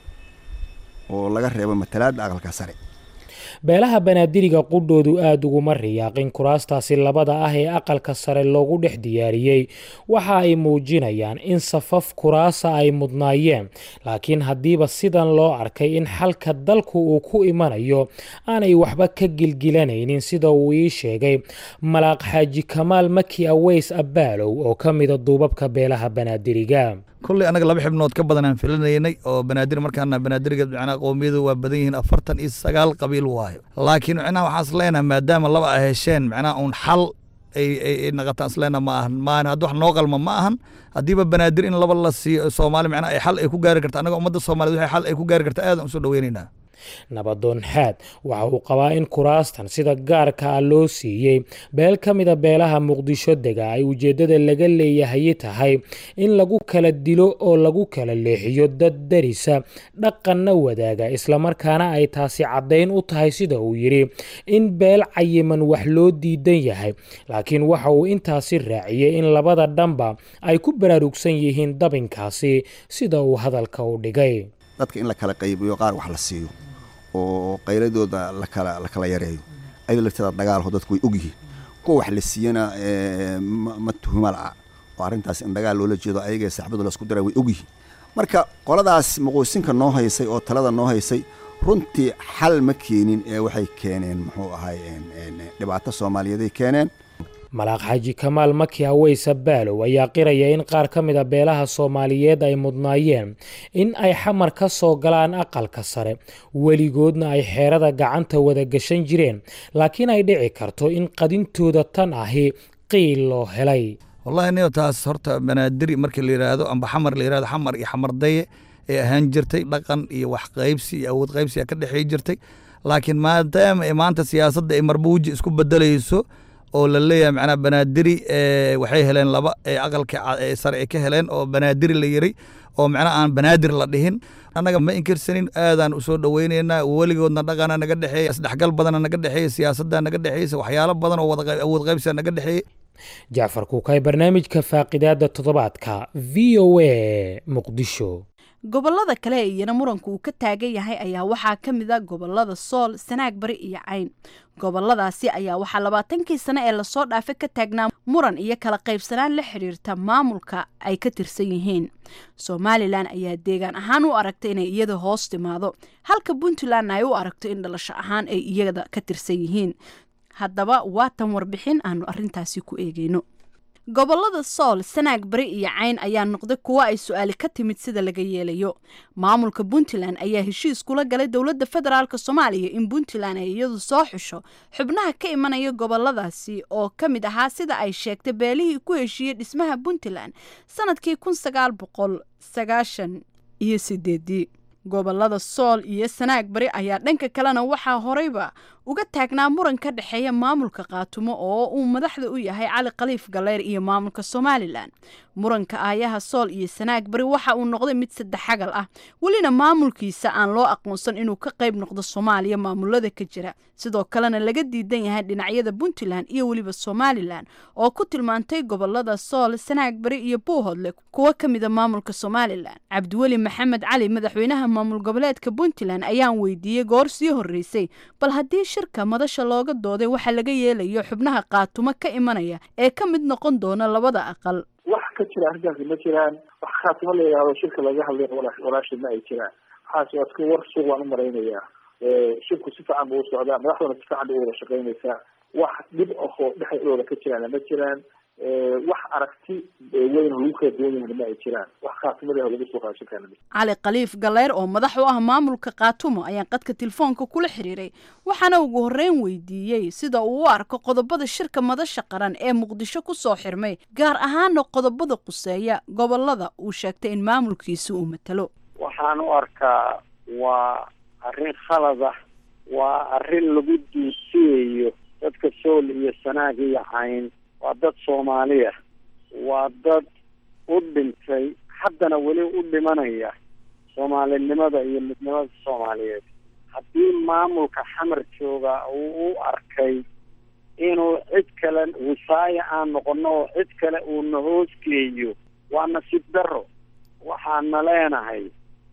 oo laga reebo matalaada aqalka sare beelaha banaadiriga qudhoodu aada uguma riyaaqin kuraastaasi labada ah ee aqalka sare loogu dhex diyaariyey waxa ay muujinayaan in safaf kuraasa ay mudnaayeen laakiin haddiiba sidan loo arkay in xalka dalku uu ku imanayo aanay waxba ka gilgilanaynin sida uu ii sheegay malaaq xaaji kamaal maki aweys abbaalow oo ka mida duubabka beelaha banaadiriga kolley annaga laba xibnood ka badan aan filanaynay oo banaadir markaana banaadiriga macnaha qowmiyadu waa badan yihiin afartan iyo sagaal qabiil waayo laakiin macnaha waxaan is leenahay maadaama laba ay hesheen macnaha uun xal ay ay naqataan is leenaha ma ahan maan haddi wax noo qalma ma ahan haddiiba banaadir in laba la siiyo soomaali macnaha ay xal ay ku gaari karta annaga ummadda soomaaliyed waxay xal ay ku gaari karta aadan usoo dhaweynaynaa nabadoon xaad waxa uu qabaa in kuraastan sida gaarka ah loo siiyey beel ka mida beelaha muqdisho dega ay ujeeddada laga leeyahay tahay in lagu kala dilo oo lagu kala leexiyo dad darisa dhaqanna wadaaga islamarkaana ay taasi caddayn u tahay sida uu yidhi in beel cayiman wax loo diidan yahay laakiin waxa uu intaasi raaciyey in labada dhanba ay ku baraarugsan yihiin dabinkaasi sida uu hadalka u dhigay dadka in la kala qaybiyo qaar wax la siiyo oo qayladooda lakala la kala yareeyo ayadoo lafteeda dagaalho dadku way ogyihiin kuwa wax la siiyana ma tuhuma la'a oo arrintaas in dagaal loola jeedo ayaga saaxibadu laisku dira way ogyihiin marka qoladaas muquusinka noo haysay oo talada noo haysay runtii xal ma keenin ee waxay keeneen muxuu ahay dhibaato soomaaliyeeday keeneen malaaq xaaji kamaal maki haweysa baalow ayaa qiraya in qaar ka mid a beelaha soomaaliyeed ay mudnaayeen in ay xamar ka soo galaan aqalka sare weligoodna ay xeerada gacanta wada gashan jireen laakiin ay dhici karto in qadintooda tan ahi qiil loo helay wallahi niyo taas horta banaadiri markii la yidhaahdo amba xamar la yidhahdo xamar iyo xamardaye ee ahaan jirtay dhaqan iyo wax qaybsi iyo awood qaybsi ka dhexeey jirtay laakiin maadaama ay maanta siyaasadda ay marbuuji isku bedelayso oo la leeyahay macnaa banaadiri waxay heleen laba ee aqalka sare ay ka heleen oo banaadiri la yiri oo macnaa aan banaadir la dhihin annaga ma inkirsanin aadaan usoo dhoweynaynaa weligoodna dhaqana naga dhexeeya isdhexgal badana naga dhexeeya siyaasadda naga dhexeysa waxyaalo badan oo wada awood qaybsiga naga dhexeeya jacfar kuukay barnaamijka faaqidaada toddobaadka v o a muqdisho gobolada kale ee iyana muranku uu ka taagan yahay ayaa waxaa ka mid a gobolada sool sanaag bari iyo cayn goboladaasi ayaa waxaa labaatankii sane ee lasoo dhaafa ka taagnaa muran iyo kala qaybsanaan la xidhiirta maamulka ay ka tirsan yihiin somalilan ayaa deegaan ahaan u aragta inay iyada hoos timaado halka puntlandna ay u aragto in dhalasho ahaan ay iyada ka tirsan yihiin haddaba waa tan warbixin aanu arintaasi ku eegeyno gobolada sool sanaag bari iyo cayn ayaa noqday kuwo ay su-aali ka timid sida laga yeelayo maamulka puntland ayaa heshiis kula galay dowladda federaalk soomaaliya in puntland ay iyadu soo xusho xubnaha ka imanaya goboladaasi oo ka mid ahaa sida ay sheegtay beelihii ku heshiiyey dhismaha puntland sanadkii kun sagaal boqol sagaashan iyo sideedii gobolada sool iyo sanaag bari ayaa dhanka kalena waxaa horeyba uga taagnaa muran ka dhexeeya maamulka qaatumo oo uu madaxda u yahay cali khaliif galeyr iyo maamulka somalilan muranka aayaha sool iyo sanaag bari waxa uu noqday mid saddexagal ah welina maamulkiisa aan loo aqoonsan inuu ka qayb noqdo soomaaliya maamulada ka jira sidoo kalena laga diidan yahay dhinacyada puntland iyo weliba somalilan oo ku tilmaantay gobolada sool sanaag bari iyo buuhodle kuwo ka mida maamulka somalilan cabdiweli maxamed cali madaxweynaha maamul goboleedka puntland ayaan weydiiyey goor sii horeysay bal haddii shirka madasha looga dooday waxa laga yeelayo xubnaha qaatumo ka imanaya ee ka mid noqon doona labada aqal wax ka jira arrintaasi ma jiraan wax khaatimo la yidhahdo shirka laga hadlay walaashii ma ay jiraan waxaas waa iska war suuq waan u malaynayaa shirku si fiican buu u socdaa madaxdana si fiican bay u wada shaqaynaysaa wax dhib ahoo dhexdooda ka jiraana ma jiraan wax aragti weyn lagu kala duwan yahana ma ay jiraan wax khaatimada lagu soo qaado shirkaana cali khaliif galeyr oo madax u ah maamulka kaatumo ayaan qadka telefoonka kula xiriiray waxaana ugu horreyn weydiiyey sida uu u arko qodobada shirka madasha qaran ee muqdisho ku soo xirmay gaar ahaana qodobada quseeya gobolada uu sheegtay in maamulkiisa uu matalo waxaan u arkaa waa arrin khalad ah waa arrin lagu duusiyayo dadka sool iyo sanaag iyo cayn waa dad soomaaliya waa dad u dhintay haddana weli u dhimanaya soomaalinimada iyo midnimada soomaaliyeed haddii maamulka xamar jooga uu u arkay inuu cid kale wisaaya aan noqono oo cid kale uu na hoosgeeyo waa nasiib darro waxaana leenahay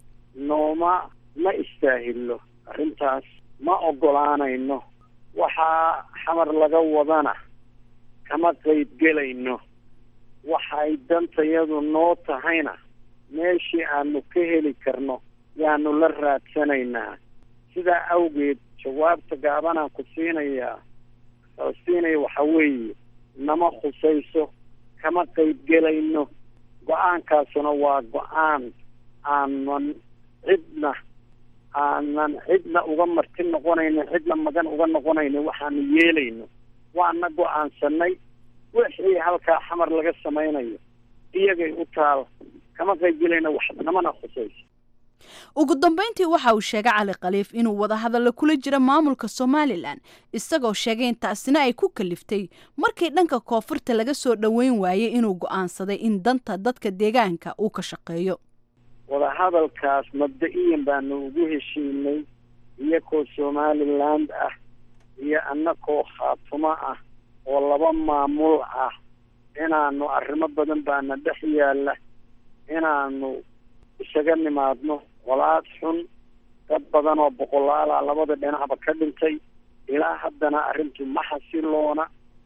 nooma ma istaahilo arrintaas ma ogolaanayno waxaa xamar laga wadana kama qayb gelayno waxay dantayadu noo tahayna meeshii aanu ka heli karno yaanu la raadsanaynaa sidaa awgeed jawaabta gaabanaan ku siinayaa siinaya waxa weeye nama khusayso kama qayb gelayno go-aankaasuna waa go-aan aanan cidna aanan cidna uga marti noqonayno cidna magan uga noqonayno waxaanu yeelayno waana go-aansanay wixii halkaa xamar laga samaynayo iyagay u taal kama qayb gelayna wax namana khusayso ugu dambeyntii waxa uu sheegay cali khaliif inuu wadahadallo kula jira maamulka somalilan isagoo sheegay in taasina ay ku kaliftay markii dhanka koonfurta laga soo dhoweyn waayey inuu go'aansaday in danta dadka deegaanka uu ka shaqeeyo wadahadalkaas mabda-iyan baanu ugu heshiinay iyakoo somaliland ah iyo annakoo khaatumo ah oo laba maamul ah inaanu arrimo badan baana dhex yaalla inaanu isaga nimaadno walaad xun dad badan oo boqolaala labada dhinacba ka dhintay ilaa haddana arrintu ma xasiloona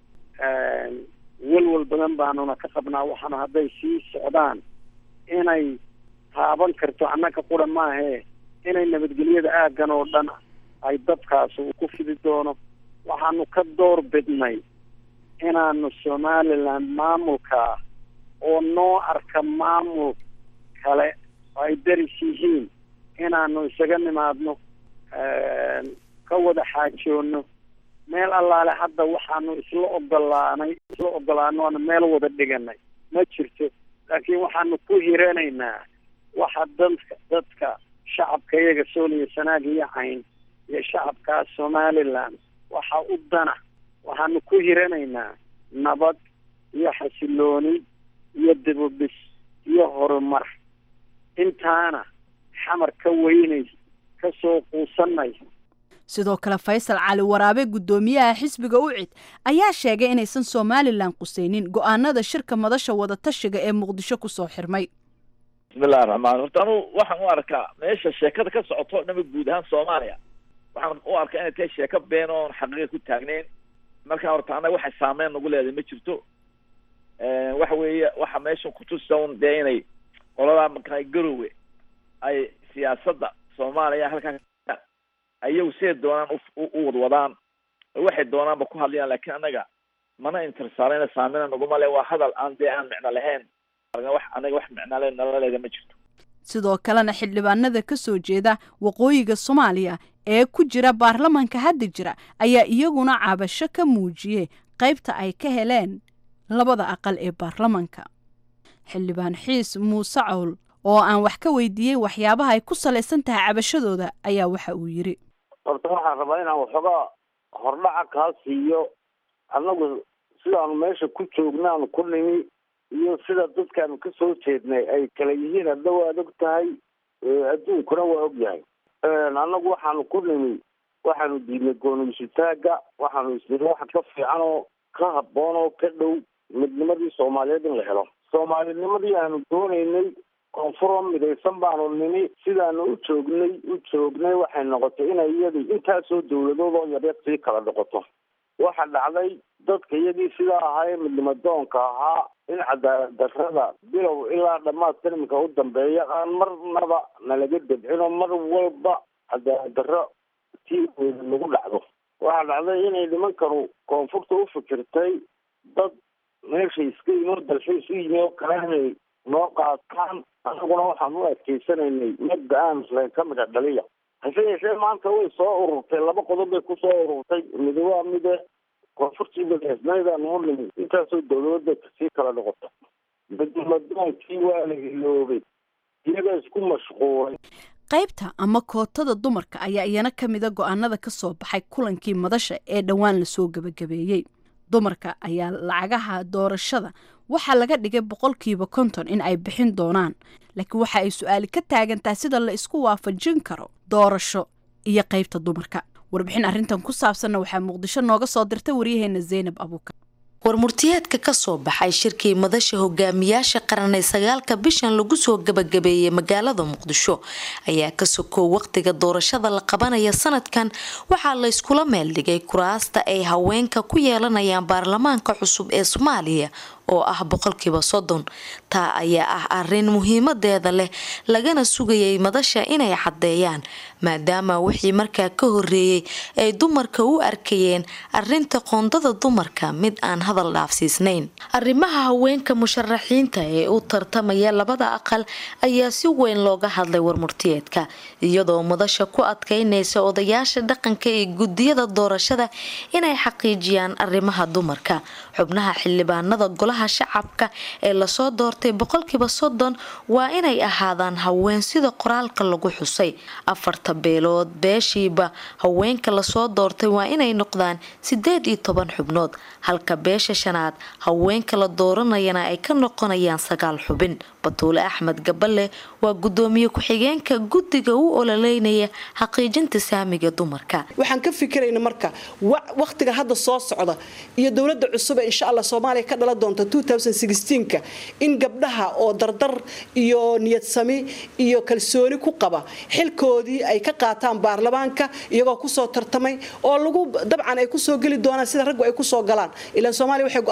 welwel badan baanuna ka qabnaa waxaana hadday sii socdaan inay taaban karto annaka qura maahee inay nabadgelyada aaggan oo dhan ay dadkaas uu ku fidi doono waxaanu ka door bidnay inaanu somaliland maamulkaa oo noo arka maamul kale oo ay daris yihiin inaanu isaga nimaadno ka wada xaajoono meel allaale hadda waxaanu isla ogolaanay isla ogolaano aanu meel wada dhiganay ma jirto laakiin waxaanu ku hiranaynaa waxa dadka dadka shacabka iyaga sooliya sanaag iyo cayn iyo shacabkaa somaliland waxa u dana waxaanu ku hiranaynaa nabad iyo xasilooni iyo dibubis iyo horumar intaana xamar ka weynay ka soo quusanay sidoo kale faysal cali waraabe guddoomiyaha xisbiga ucid ayaa sheegay inaysan somalilan qusaynin go'aanada shirka madasha wadatashiga ee muqdisho kusoo xirmay bismillahi raxmaan horta anu waxaan u arkaa meesha sheekada ka socoto o dhama guud ahaan soomaaliya waxaan u arkaa inay tahay sheeko been oon xaqiiqa ku taagneyn markaa horta annaga waxay saameyn nagu leedahay ma jirto waxa weeye waxa meesha kutusa un dee inay qoladaa markaa garowe ay siyaasadda soomaaliya halkan ayagu siday doonaan u wadwadaan waxay doonaanba ku hadlayaan laakiin annaga mana intersaarayna saameyna naguma le waa hadal aan dee aan micno lahayn wax anaga wax micnale nalaleeda ma jirto sidoo kalena xildhibaanada ka soo jeeda waqooyiga soomaaliya ee ku jira baarlamanka hadda jira ayaa iyaguna cabasho ka muujiyey qaybta ay ka heleen labada aqal ee baarlamanka xildhibaan xiis muuse cawl oo aan wax ka weydiiyey waxyaabaha ay ku salaysan tahay cabashadooda ayaa waxa uu yidhi horta waxaan rabaa inaan waxoogaa hordhaca kaa siiyo annagu sidaanu meesha ku joognaanu ku nimi iyo sida dadkaanu ka soo jeednay ay kala yihiin hadda waad og tahay adduunkuna waa og yahay annagu waxaanu ku nimi waxaanu diidnay goonumisitaaga waxaanu isniri waxa ka fiican oo ka habboon oo ka dhow midnimadii soomaaliyeed in la helo soomaalinimadii aanu doonaynay koonfuroo midaysan baanu nimi sidaanu u joognay u joognay waxay noqotay inay iyadii intaasoo dawladood oo yaryar sii kala noqoto waxa dhacday dadka iyagii sidaa ahaa ee midnimadoonka ahaa in cadaalad darrada bilow ilaa dhammaadka iminka u dambeeya aan marnaba nalaga dabcin oo mar walba cadaalad darro tii weyda lagu dhacdo waxa dhacday inay nimankanu koonfurta u fikirtay dad meesha iska inoo dalxiis u yimi oo kale inay noo qaataan anaguna waxaan u adkeysanaynay mabda aan islan ka mida dhaliya hase yeeshee maanta way soo ururtay laba qodob bay ku soo ururtay midi waa mide koonfurtii madaxnaydaanu u nimi intaasoo dawladda kasii kala noqota midnimadoonkii waa la iloobay iyaga isku mashquulay qaybta ama kootada dumarka ayaa iyana ka mida go'aanada ka soo baxay kulankii madasha ee dhowaan lasoo gebagabeeyey dumarka ayaa lacagaha doorashada waxaa laga dhigay boqolkiiba konton in ay bixin doonaan laakiin waxa ay su-aali ka taagantahay sida la isku waafajin karo doorasho iyo qaybta dumarka warbixin arrintan ku saabsanna waxaa muqdisho nooga soo dirtay waryaheena zaynab abuukar warmurtiyeedka ka soo baxay shirkii madasha hogaamiyaasha qaran ee sagaalka bishan lagu soo gabagabeeyey magaalada muqdisho ayaa ka sokow waqtiga doorashada la qabanaya sanadkan waxaa la yskula meeldhigay kuraasta ay haweenka ku yeelanayaan baarlamaanka cusub ee soomaaliya oo ah boqolkiiba soddon taa ayaa ah arin muhiimadeeda leh lagana sugayay madasha inay caddeeyaan maadaama wixii markaa ka horeeyey ay dumarka u arkayeen arinta qoondada dumarka mid aan hadal dhaafsiisnayn arrimaha haweenka musharaxiinta ee u tartamaya labada aqal ayaa si weyn looga hadlay warmurtiyeedka iyadoo madasha ku adkeynaysa odayaasha dhaqanka ee gudiyada doorashada inay xaqiijiyaan arrimaha dumarka xubnaha xildhibaanada golaha golaha shacabka ee lasoo doortay boqolkiiba soddon waa inay ahaadaan haween sida qoraalka lagu xusay afarta beelood beeshiiba haweenka lasoo doortay waa inay noqdaan sideed iyo toban xubnood halka beesha shanaad haweenka la dooranayana ay ka noqonayaan sagaal xubin batuule axmed gaballe waa gudoomiye ku-xigeenka guddiga u ololeynaya xaqiijinta saamiga dumarka waxaan ka fikirayna marka wakhtiga hadda soo socda iyo dowladda cusub ee insha allah soomaaliya ka dhala doonta ka in gabdhaha oo dardar iyo niyadsami iyo kalsooni ku qaba xilkoodii ay ka qaataan baarlamaanka iyagoo kusoo tartamay oo lagu dabcan ay kusoo geli doonaan sida raggu ay kusoo galaan ilaan soomaaliya waxay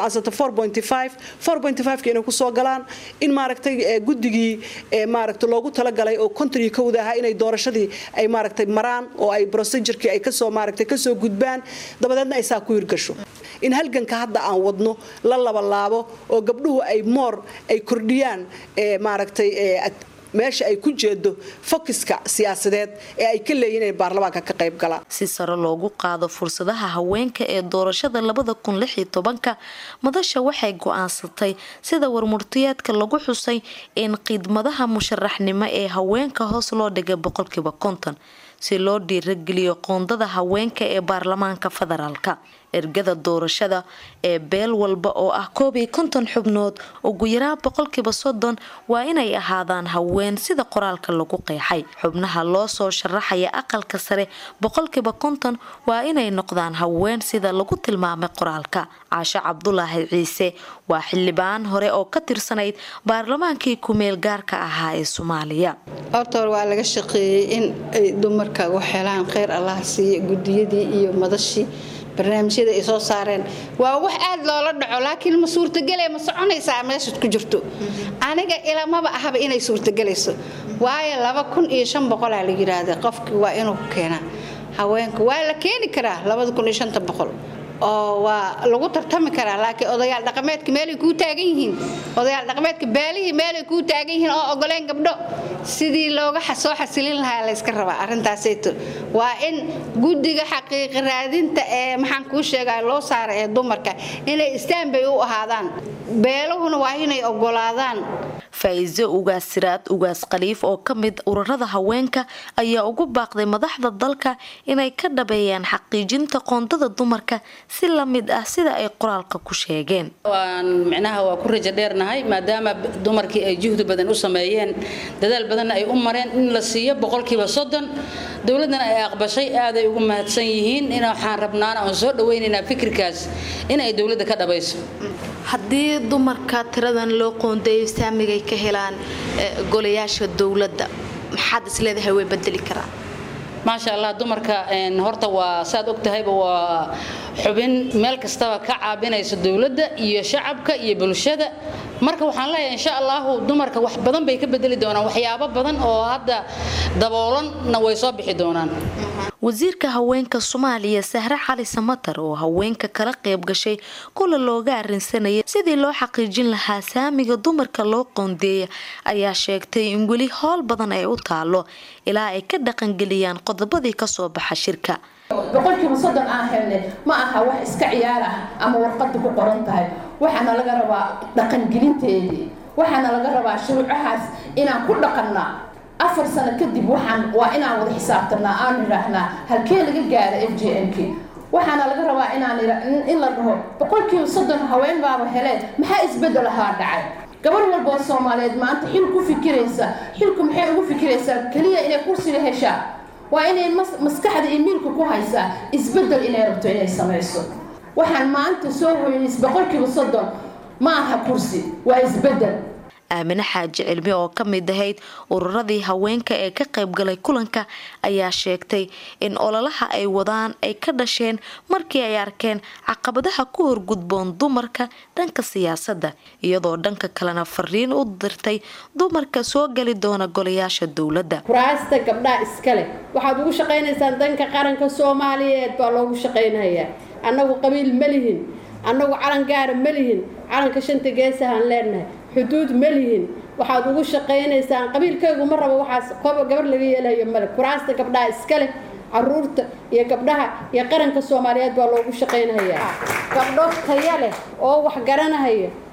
go-aansatay inay kusoo galaan in maaragtay guddigii maaragta loogu talagalay oo konton iyo kowda ahaa inay doorashadii ay maaragtay maraan oo ay procedurkii ay kasoo maaragtay kasoo gudbaan dabadeedna ay saa ku hirgasho in halganka hadda aan wadno la labalaabo oo gabdhuhu ay moor ay kordhiyaan maaragtay meesha ay ku jeedo fokiska siyaasadeed ee ay ka leeyihin inay baarlamaanka ka qayb galaan si sare loogu qaado fursadaha haweenka ee doorashada labada kun lix iyo tobanka madasha waxay go-aansatay sida warmurtiyeedka lagu xusay in khidmadaha musharaxnimo ee haweenka hoos loo dhigay boqolkiiba konton si loo dhiirageliyo qoondada haweenka ee baarlamaanka federaalka ergada doorashada ee beel walba oo ah koob iyo konton xubnood ugu yaraa boqolkiiba soddon waa inay ahaadaan haween sida qoraalka lagu qeexay xubnaha loo soo sharaxaya aqalka sare boqolkiiba konton waa inay noqdaan haween sida lagu tilmaamay qoraalka caasho cabdulaahi ciise waa xildhibaan hore oo ka tirsanayd baarlamaankii kumeel gaarka ahaa ee soomaaliya horta hore waa laga shaqeeyey in ay dumarka u helaan kheyr allah siiya gudiyadii iyo madashii barnaamijyada ay soo saareen waa wax aad loola dhaco laakiin ma suurtagele ma soconaysaa meeshaad ku jirto aniga ilamaba ahaba inay suurtagelayso waayo laba kun iyo shan boqolaa la yidhaahda qofkii waa inuu ku keenaa haweenka waa la keeni karaa labada kun iyo shanta boqol oo waa lagu tartami karaa laakiin odayaal dhaqameedka meelay kuu taagan yihiin odayaal dhaqameedka beelihii meelay kuu taagan yihiin oo ogoleen gabdho sidii looga soo xasilin lahaa layska rabaa arrintaasayto waa in guddiga xaqiiqi raadinta ee maxaan kuu sheegaya loo saara ee dumarka inay istaanbay u ahaadaan beeluhuna waa inay ogolaadaan faa-iise ugaas siraad ugaas khaliif oo ka mid ururada haweenka ayaa ugu baaqday madaxda dalka inay ka dhabeeyaan xaqiijinta qoondada dumarka si la mid ah sida ay qoraalka ku sheegeen waan micnaha waa ku rajo dheernahay maadaama dumarkii ay juhdi badan u sameeyeen dadaal badanna ay u mareen in la siiyo boqolkiiba soddon dowladdana ay aqbashay aaday ugu mahadsan yihiin in waxaan rabnaana aan soo dhawaynaynaa fikirkaas in ay dowladda ka dhabayso haddii dumarka tiradan loo qoondeeyo saamigay ka helaan golayaasha dowladda maxaad isleedahay way bedeli karaan maasha allah dumarka horta waa saad og tahayba waa xubin meel kastaba ka caabinaysa dowladda iyo shacabka iyo bulshada marka waxaan leeyahay insha allahu dumarka wax badan bay ka bedeli doonaan waxyaabo badan oo hadda daboolanna way soo bixi doonaan wasiirka haweenka soomaaliya sahre cali samatar oo haweenka kala qayb gashay kula looga arinsanayay sidii loo xaqiijin lahaa saamiga dumarka loo qoondeeya ayaa sheegtay in weli howl badan ay u taalo ilaa ay ka dhaqangeliyaan qodobadii kasoo baxa shirka boqolkiiba soddon aan helnay ma aha wax iska ciyaar ah ama warqada ku qoran tahay waxaana laga rabaa dhaqangelinteedii waxaana laga rabaa shuruucahaas inaan ku dhaqannaa afar sano kadib waxaan waa inaan wada xisaabtanaa aan idhaahnaa halkee laga gaara f j m k waxaana laga rabaa inaan in la dhaho boqolkiiba soddon haween baaba heleen maxaa isbedel ahaa dhacay gabar walba oo soomaaliyeed maanta xil ku fikiraysa xilku maxay ugu fikiraysaa keliya inay kursiga heshaa waa inay maskaxda iyo miilka ku haysaa isbedel inay rabto inay samayso waxaan maanta soo hoynays boqolkiiba soddon ma aha kursi waa isbedel aamine xaaji cilmi oo ka mid ahayd ururadii haweenka ee ka qaybgalay kulanka ayaa sheegtay in ololaha ay wadaan ay ka dhasheen markii ay arkeen caqabadaha ku horgudboon dumarka dhanka siyaasadda iyadoo dhanka kalena fariin u dirtay dumarka soo geli doona golayaasha dowladda kuraasta gabdhaha iskale waxaad ugu shaqaynaysaan danka qaranka soomaaliyeed baa loogu shaqaynayaa annagu qabiil ma lihin annagu calan gaara ma lihin calanka shanta geesahaan leenahay xuduud ma lihin waxaad ugu shaqaynaysaan qabiilkaygu ma rabo waxaas koba gabar laga yeelayo male kuraasta gabdhaha iska leh caruurta iyo gabdhaha iyo qaranka soomaaliyeed baa loogu shaqaynayaa gabdho taya leh oo wax garanahaya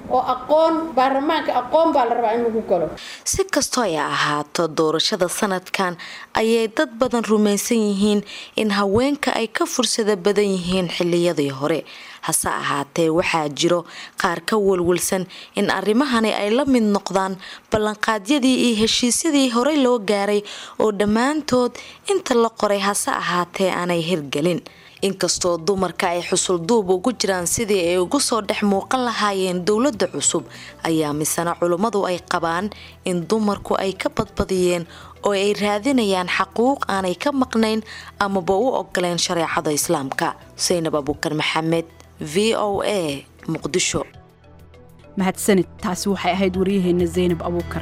oo aqoon baarlamaanka aqoon baa la rabaa in lagu galo si kastoo ay ahaato doorashada sanadkan ayay dad badan rumaysan yihiin in haweenka ay ka fursada badan yihiin xiliyadii hore hase ahaatee waxaa jiro qaar ka walwalsan in arrimahani ay la mid noqdaan ballanqaadyadii iyo heshiisyadii horey loo gaaray oo dhammaantood inta la qoray hase ahaatee aanay hirgelin inkastoo dumarka ay xusulduub ugu jiraan sidii ay ugu soo dhex muuqan lahaayeen dowladda cusub ayaa misena culummadu ay qabaan in dumarku ay ka badbadiyeen oo ay raadinayaan xaquuq aanay ka maqnayn amaba u ogoleen shareecada islaamka xuseynab abuukar maxamed v o a muqdisho mahadsanid taasi waxay ahayd waryaheena zaynab abuukar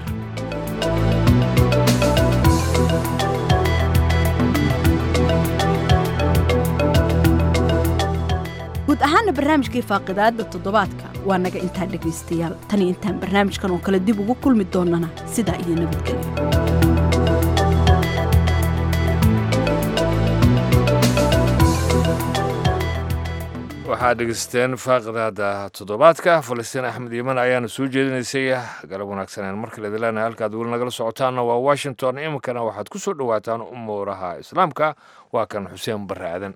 guud ahaana barnaamijkii faaqidaada toddobaadka waa naga intaa dhegaystayaal tani intaan barnaamijkan oo kale dib ugu kulmi doonana sidaa iyo nabadgelyo waxaad dhegeysteen faaqidaada toddobaadka falastiin axmed yiman ayaana soo jeedinaysay galab wanaagsaneen markale idileenahay halkaad weli nagala socotaanna waa washington iminkana waxaad ku soo dhowaataan umuuraha islaamka waa kan xuseen barre aadan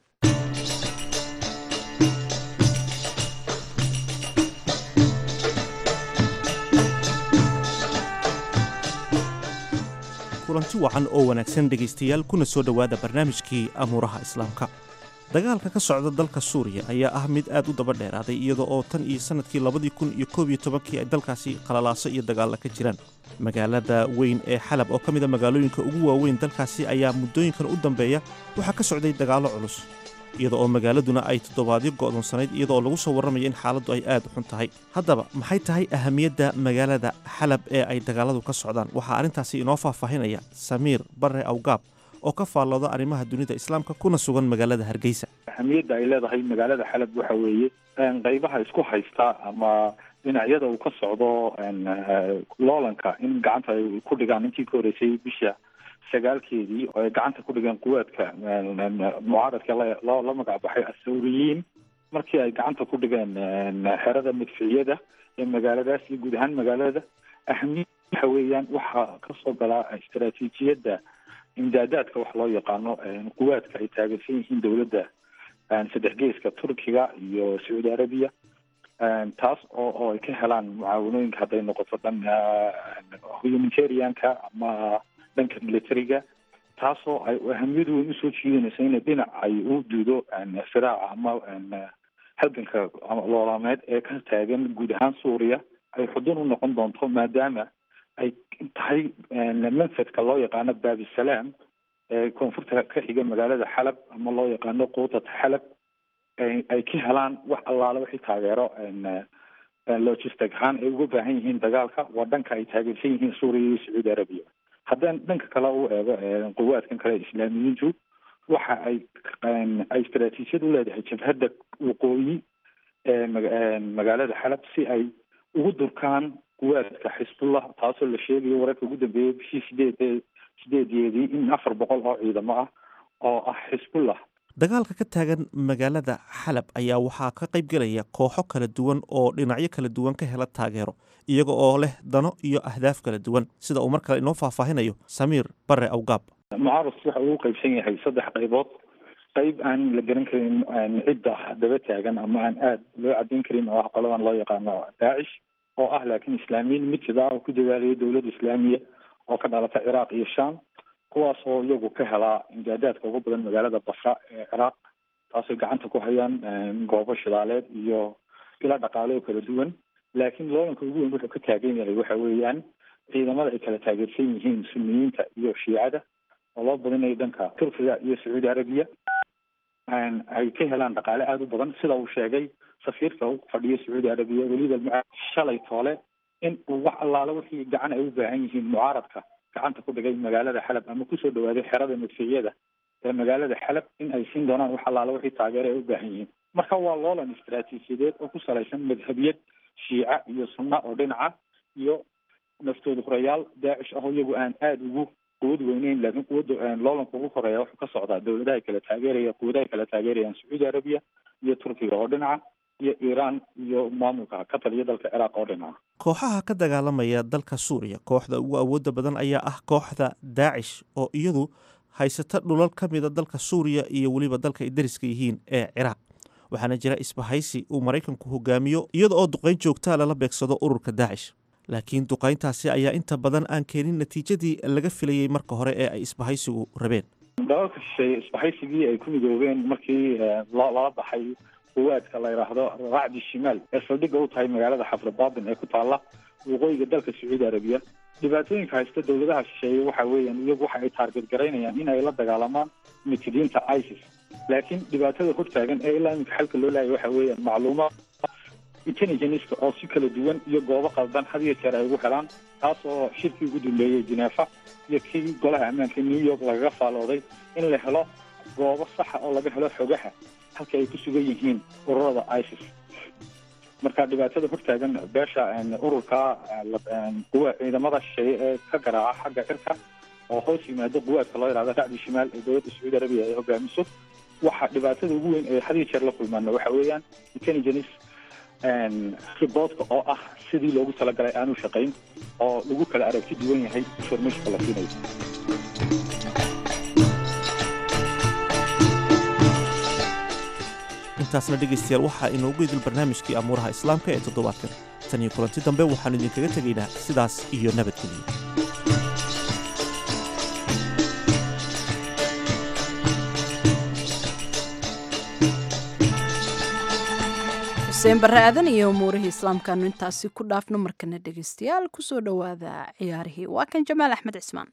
kulanti wacan oo wanaagsan dhegaystayaal kuna soo dhowaada barnaamijkii amuuraha islaamka dagaalka ka socda dalka suuriya ayaa ah mid aad u daba dheeraaday iyada oo tan iyo sannadkii labadii kun iyo koob iyo tobankii ay dalkaasi qalalaaso iyo dagaalla ka jiraan magaalada weyn ee xalab oo ka mida magaalooyinka ugu waaweyn dalkaasi ayaa muddooyinkan u dambeeya waxaa ka socday dagaallo culus iyada oo magaaladuna ay toddobaadyo go'doonsanayd iyada oo lagu soo warramayo in xaaladdu ay aad u xun tahay haddaba maxay tahay ahamiyadda magaalada xalab ee ay dagaalladu ka socdaan waxaa arrintaasi inoo faahfaahinaya samiir barre awgaab oo ka faallooda arrimaha dunida islaamka kuna sugan magaalada hargeysa ahamiyadda ay leedahay magaalada xalab waxa weeye qaybaha isku haysta ama dhinacyada uu ka socdo loolanka in gacanta ay ku dhigaan intii ka horeysay bisha sagaalkeedii oo ay gacanta ku dhigeen quwaadka mucaaradka loo la magac baxay athawriyiin markii ay gacanta ku dhigeen xerada madficiyada ee magaaladaas iyo guud ahaan magaalada ahamiyad waxa weeyaan waxaa kasoo galaa istaraatiijiyadda imdaadaadka wax loo yaqaano quwaadka ay taageersan yihiin dowladda saddex geeska turkiga iyo sacuudi arabiya taas oo oo ay ka helaan mucaawanooyinka hadday noqoto dhan humanitarianka ama dhanka militariga taasoo ay ahamiyad weyn usoo jiidanayso in dhinac ay u duudo firaaca ama halganka loolaameed ee ka taagan guud ahaan suuriya ay xudun u noqon doonto maadaama ay tahay manfadka loo yaqaano baabisalaam ee koonfurta ka xiga magaalada xalab ama loo yaqaano quutat xalab ay ka helaan wax allaale wixii taageero logistic ahaan ay uga baahan yihiin dagaalka waa dhanka ay taageersan yihiin suuriya iyo sacuudi arabiya haddaan dhanka kale u eego quwaadkan kale islaamiyiintu waxa ay ay istaraatiijiyad u leedahay jabhadda waqooyi ee magaalada xalab si ay ugu durkaan quwaadka xisbullah taasoo la sheegayo wararka ugu dambeeyay bishii sideed sideedeedii in afar boqol oo ciidamo ah oo ah xisbullah dagaalka ka taagan magaalada xalab ayaa waxaa ka qayb gelaya kooxo kala duwan oo dhinacyo kala duwan ka hela taageero iyaga oo leh dano iyo ahdaaf kala duwan sida uu mar kale inoo faahfaahinayo samiir bare awgaab mucaaradku waxa uu qaybsan yahay saddex qaybood qayb aan la garan karin cidda daba taagan ama aan aada loo cadeyn karin oo ah qoladan loo yaqaano daacish oo ah laakiin islaamiyiin mid sida oo ku dadaalaya dowladda islaamiya oo ka dhalata ciraaq iyo sham kuwaas oo iyagu ka helaa imdaadaadka ugu badan magaalada basra ee ciraaq taasay gacanta ku hayaan goobo shidaaleed iyo ila dhaqaale oo kala duwan laakiin loolanka ugu weyn wuxuu ka taagan yahay waxa weeyaan ciidamada ay kala taageersan yihiin suniyiinta iyo shiicada oo loo badinayo dhanka turkiga iyo sacuudi arabiya ay ka helaan dhaqaale aada u badan sida uu sheegay safiirka u fadhiyo sacuudi arabiya weliba shalay toole in uu wax allaale wixii gacan ay u baahan yihiin mucaaradka gacanta ku dhigay magaalada xalab ama kusoo dhawaaday xerada madficiyada ee magaalada xalab in ay siin doonaan wax allaale wixii taageero ay u baahan yihiin marka waa loolan istaraatiijiyadeed oo ku salaysan madhabiyad shiica iyo sunna oo dhinaca iyo naftooda horeyaal daacish ah oo iyagu aan aada ugu quwad weyneyn laakiin quwadda loolanka ugu horeeya wuxuu ka socdaa dowladaha kala taageeraya quwadaha kala taageerayaan sacuudi arabiya iyo turkiga oo dhinaca iyo iiraan iyo maamulka ka taliya dalka ciraaq oo dhinaca kooxaha ka dagaalamaya dalka suuriya kooxda ugu awoodda badan ayaa ah kooxda daacish oo iyadu haysata dhulal ka mida dalka suuriya iyo weliba dalka ay dariska yihiin ee ciraaq waxaana jira isbahaysi uu maraykanku hogaamiyo iyada oo duqayn joogtaa lala beegsado ururka daacish laakiin duqayntaasi ayaa inta badan aan keenin natiijadii laga filayey marka hore ee ay isbahaysigu rabeen dalalka shisheeye isbahaysigii ay ku midoobeen markii lala baxay kuwaadka la yidhaahdo raacdi shimaal ee saldhigga u tahay magaalada xafrabaatin ee ku taalla waqooyiga dalka sacuudi arabiya dhibaatooyinka haysta dowladaha shisheeye waxa weeyaan iyagu waxa ay taarget garaynayaan in ay la dagaalamaan mitidiinta isis laakiin dhibaatada hortaagan ee ilaa iminka xalka loo laayay waxa weeyaan macluumaad intelligenceka oo si kala duwan iyo goobo qaldan had iyo jeer ay ugu helaan taas oo shirkii ugu duleeyey genefa iyo kii golaha ammaanka new york lagaga faalooday in la helo goobo saxa oo laga helo xogaha halka ay ku sugan yihiin ururada isis marka dhibaatada hortaagan beesha ururka quwa ciidamada shisheeye ee ka garaaca xagga cirka oo hoos yimaado quwaadka loo yidhahdo racdi shimaal ee dowladda sacuudi arabiya ay hogaamiso waxa dhibaatada ugu weyn ee had iyo jeer la kulmaana waxa weeyaan intelligence riboodka oo ah sidii loogu talagalay aanu shaqayn oo lagu kala aragti duwan yahay informationka la siinayo intaasna dhegaystayaal waxaa inoogu idil barnaamijkii amuuraha islaamka ee toddobaadkan tan iyo kulanti dambe waxaan idinkaga tegaynaa sidaas iyo nabadgeliya xuseen barre aadan iyo umuurihii islaamkaanu intaasi ku dhaafno markana dhegaystayaal kusoo dhowaada ciyaarihii waa kan jamaal axmed cismaan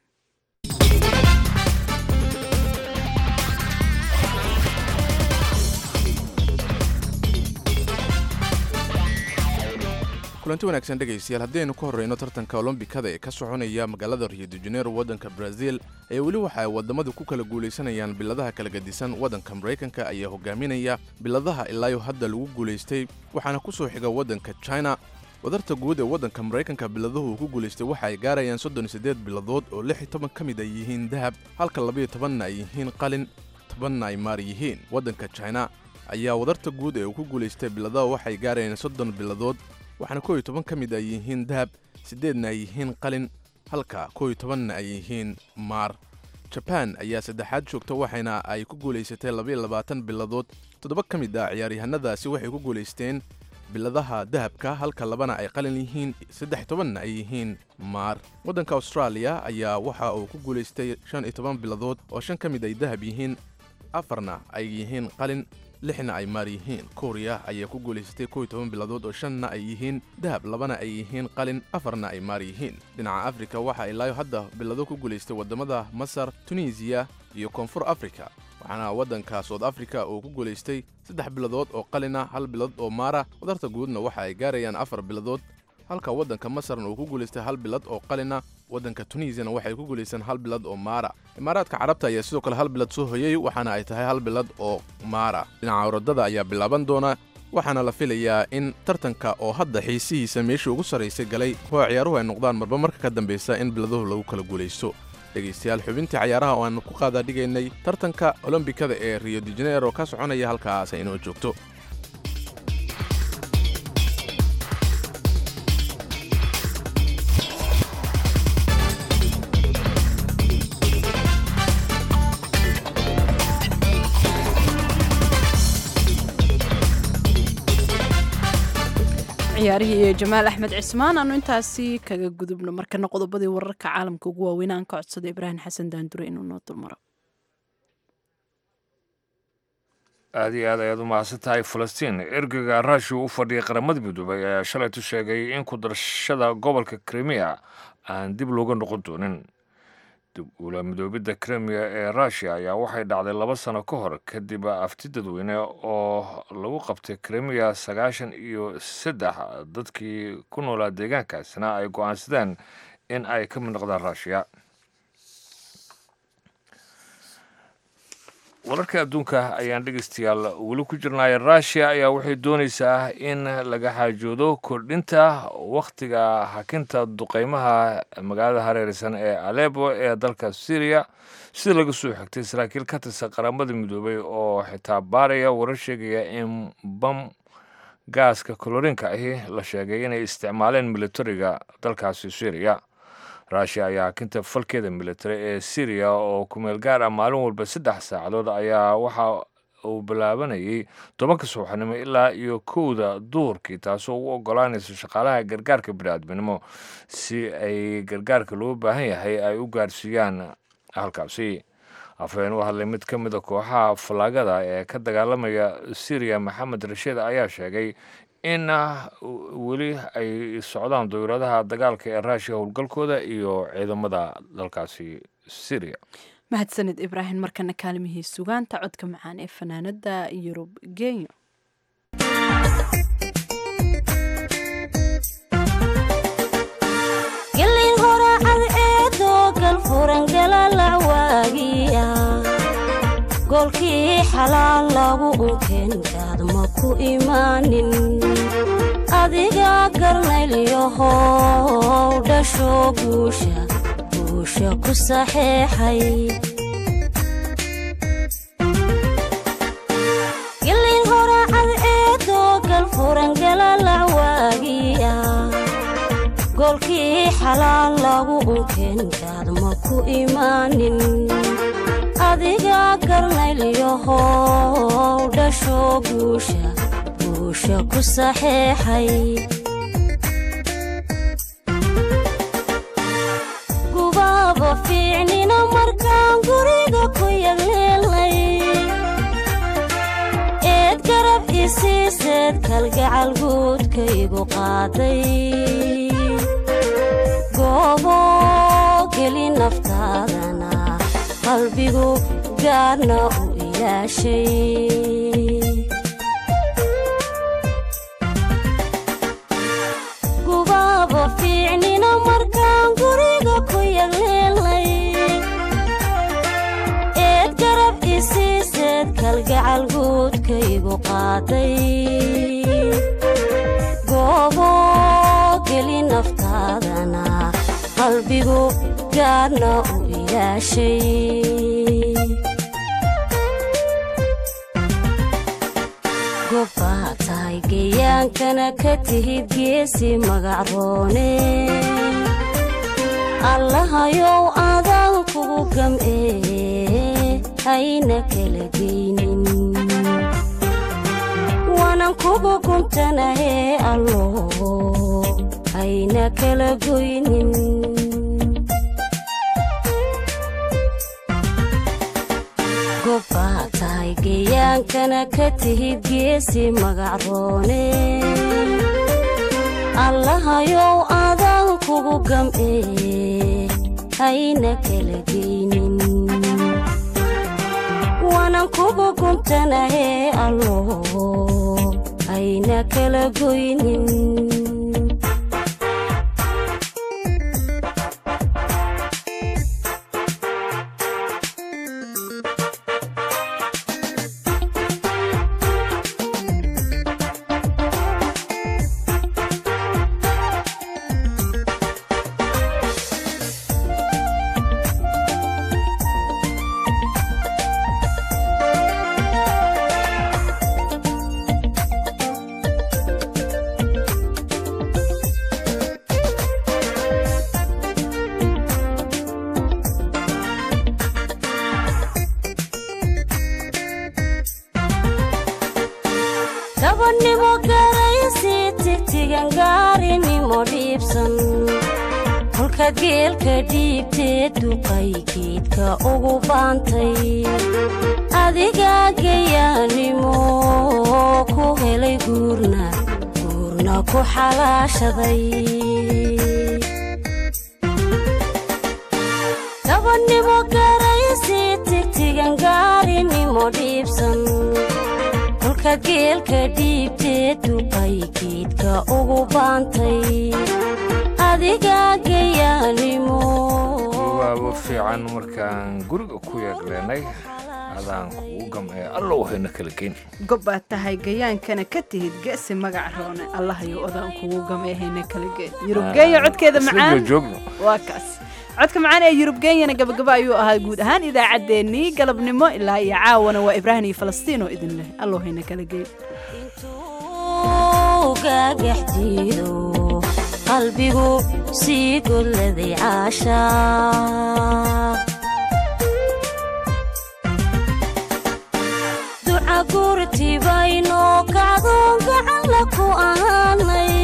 kulanti wanaagsan dhegaystayaal haddaynu ka horreyno tartanka olombikada ee ka soconaya magaalada rio de janeiro waddanka brazil ee weli waxa ay waddamadu ku kala guulaysanayaan biladaha kala gedisan waddanka maraykanka ayaa hogaaminaya biladaha ilaayo hadda lagu guulaystay waxaana ku soo xiga waddanka china wadarta guud ee waddanka maraykanka biladuhu uu ku guulaystay waxa ay gaarayaan soddon iyo siddeed biladood oo lix iyo toban ka mid ay yihiin dahab halka labayo tobanna ay yihiin qalin tobanna ay maar yihiin waddanka china ayaa wadarta guud ee uu ku guulaystay biladaha waxay gaarayaan soddon biladood waxaana koo iyo toban ka mid ay yihiin dahab siddeedna ay yihiin qalin halka koo iyo tobanna ay yihiin maar jabaan ayaa saddexaad joogta waxayna ay ku guulaysatay labaiyo labaatan biladood toddoba ka mid ah ciyaaryahanadaasi waxay ku guulaysteen biladaha dahabka halka labana ay qalin yihiin saddex tobanna ay yihiin maar waddanka austraaliya ayaa waxa uu ku guulaystay shan iyo toban biladood oo shan ka mid ay dahab yihiin afarna ay yihiin qalin lixna ay maar yihiin kuuriya ayaa ku guulaysatay kow iyo toban biladood oo shanna ay yihiin dahab labana ay yihiin qalin afarna ay maar yihiin dhinaca afrika waxa ilaayo hadda bilado ku guulaystay waddamada masar tunisiya iyo koonfur afrika waxaana waddanka soud africa uu ku guulaystay saddex biladood oo qalina hal bilad oo maara wadarta guudna waxa ay gaarayaan afar biladood halka waddanka masarna uu ku guulaystay hal bilad oo qalina waddanka tunisiana waxay ku guulaysteen hal bilad oo maara imaaraadka carabta ayaa sidoo kale hal bilad soo hoyay waxaana ay tahay hal bilad oo maara dhinaca orodada ayaa bilaaban doona waxaana la filayaa in tartanka oo hadda xiisihiisa meeshii ugu sarraysay galay kuwa ciyaaruhu ay noqdaan marba marka ka dambaysa in biladuhu lagu kala guulaysto dhegaystayaal xubintii cayaaraha oo aanu ku qaadaa dhigaynay tartanka olombikada ee rio de janeiro ka soconaya halkaas ay inoo joogto ciyaarihii iyo jamaal axmed cismaan aanu intaasi kaga gudubno markana qodobadii wararka caalamka ugu waaweyn aan ka codsada ibraahim xasan daandure inuu noo dulmaro aada iyo aad ayaad u mahadsan tahay falastiin ergeyga ruushia u fadhiyay qaramada midoobay ayaa shalaytu sheegay in ku darashada gobolka krimiya aan dib looga noqon doonin dib ula midoobidda krimiya ee ruushia ayaa waxay dhacday laba sano ka hor kadib afti dadweyne oo lagu qabtay krimiya sagaashan iyo saddex dadkii ku noolaa deegaankaasina ay go-aansadeen in ay ka mid noqdaan ruushiya wararka adduunka ayaan dhegeystayaal weli ku jirnay ruushia ayaa waxay doonaysaa in laga xaajoodo kordhinta wakhtiga hakinta duqeymaha magaalada hareereysan ee alebo ee dalka syriya sida laga soo xigtay saraakiil ka tirsan qaramada midoobay oo xitaa baaraya warar sheegaya in bam gaaska kolorinka ahi la sheegay inay isticmaaleen militariga dalkaasi syriya rushia ayaa hakinta falkeeda militari ee syriya oo kumeel gaar ah maalin walba saddex saacadood ayaa waxa uu bilaabanayay tobanka subaxnimo ilaa iyo kowda duurkii taasoo u ogolaanaysa shaqaalaha gargaarka bini'aadminimo si ay gargaarka loo baahan yahay ay u gaarsiiyaan halkaasi afhayeen u hadlay mid ka mid a kooxaha fallaagada ee ka dagaalamaya syriya maxamed rashiid ayaa sheegay in weli ay socdaan dowladaha dagaalka ee ruushiya howlgalkooda iyo ciidamada dalkaasi syriya mahadsanid ibraahim markana kaalimihii sugaanta codka macaan ee fanaanada yurub genyo gelin horacad eedoo galfuran galalac waagiya goolkii xalaal lagu unkeenkaad ma ku imaanin adiga garnaylyahow dhasho guusha guusha ku saxeexay gelin horacad eedoo galfuran galalac waagiya goolkii xalaal lagu unkeenkaad ma ku imaanin adiga garnaylyahow dhasho guusha guusha ku saxeexay gubaaba fiicnina markaan guriga ku yagleelnay eed garab isiiseed kalgacal guudkaygu qaaday goobo geli naftaadana qalbigu gaarna u ilaashay gubaaba fiicnina markaan guriga ku yagleelnay eed garab isiiseed kalgacal guudkaygu qaaday goobo geli naftaadana qalbigu gaarna u ilaashay gobbaa tahay geyaankana ka tihid geesi magacroone allahayow adaan kugu gam'ee hayna kala geynin waanan kugu guntanahee allo hayna kala goynin gobbaa tahay geyaankana ka tihid geesi magacroone allahayow adaan kugu gam'ee hayna kala geynin waanan kugu guntanahee allo hayna kala goynin gabadhnimo garaysi tigtigan gaarinimo dhiibsan kolkaad geelka dhiibteed duqay geedka ugu baantay adigaa gayaanimo ku helay guurna guurna ku xalaashaday gabadhnimo garaysi tigtigan gaarinimo dhiibsan kolkaad geelka dhiibteed duqay geedka ugu baantay adigaa gayaanimo waabo fiican markaan guriga ku yeegleenay adaan kugu gam'ee allow hayna kala geyn gobbaa tahay gayaankana ka tihid ge'si magac roone allahayo odaan kugu gameehayna kala geen yurubgeenya codkeeda macaan joogno waa kaas codka macaan ee yurubgenyana gabagaba ayuu ahaa guud ahaan idaacaddeenii galabnimo ilaa iyo caawana waa ibraahim iyo falastiin oo idin leh allow hayna kala geyn gaagax diido qalbigu sii golladay caashaa duca gurtibaynoo kacdoon gacan la ku ahaanay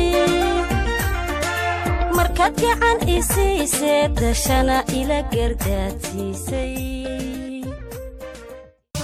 markaad gacan isiisee dashana ila gardaadsiisay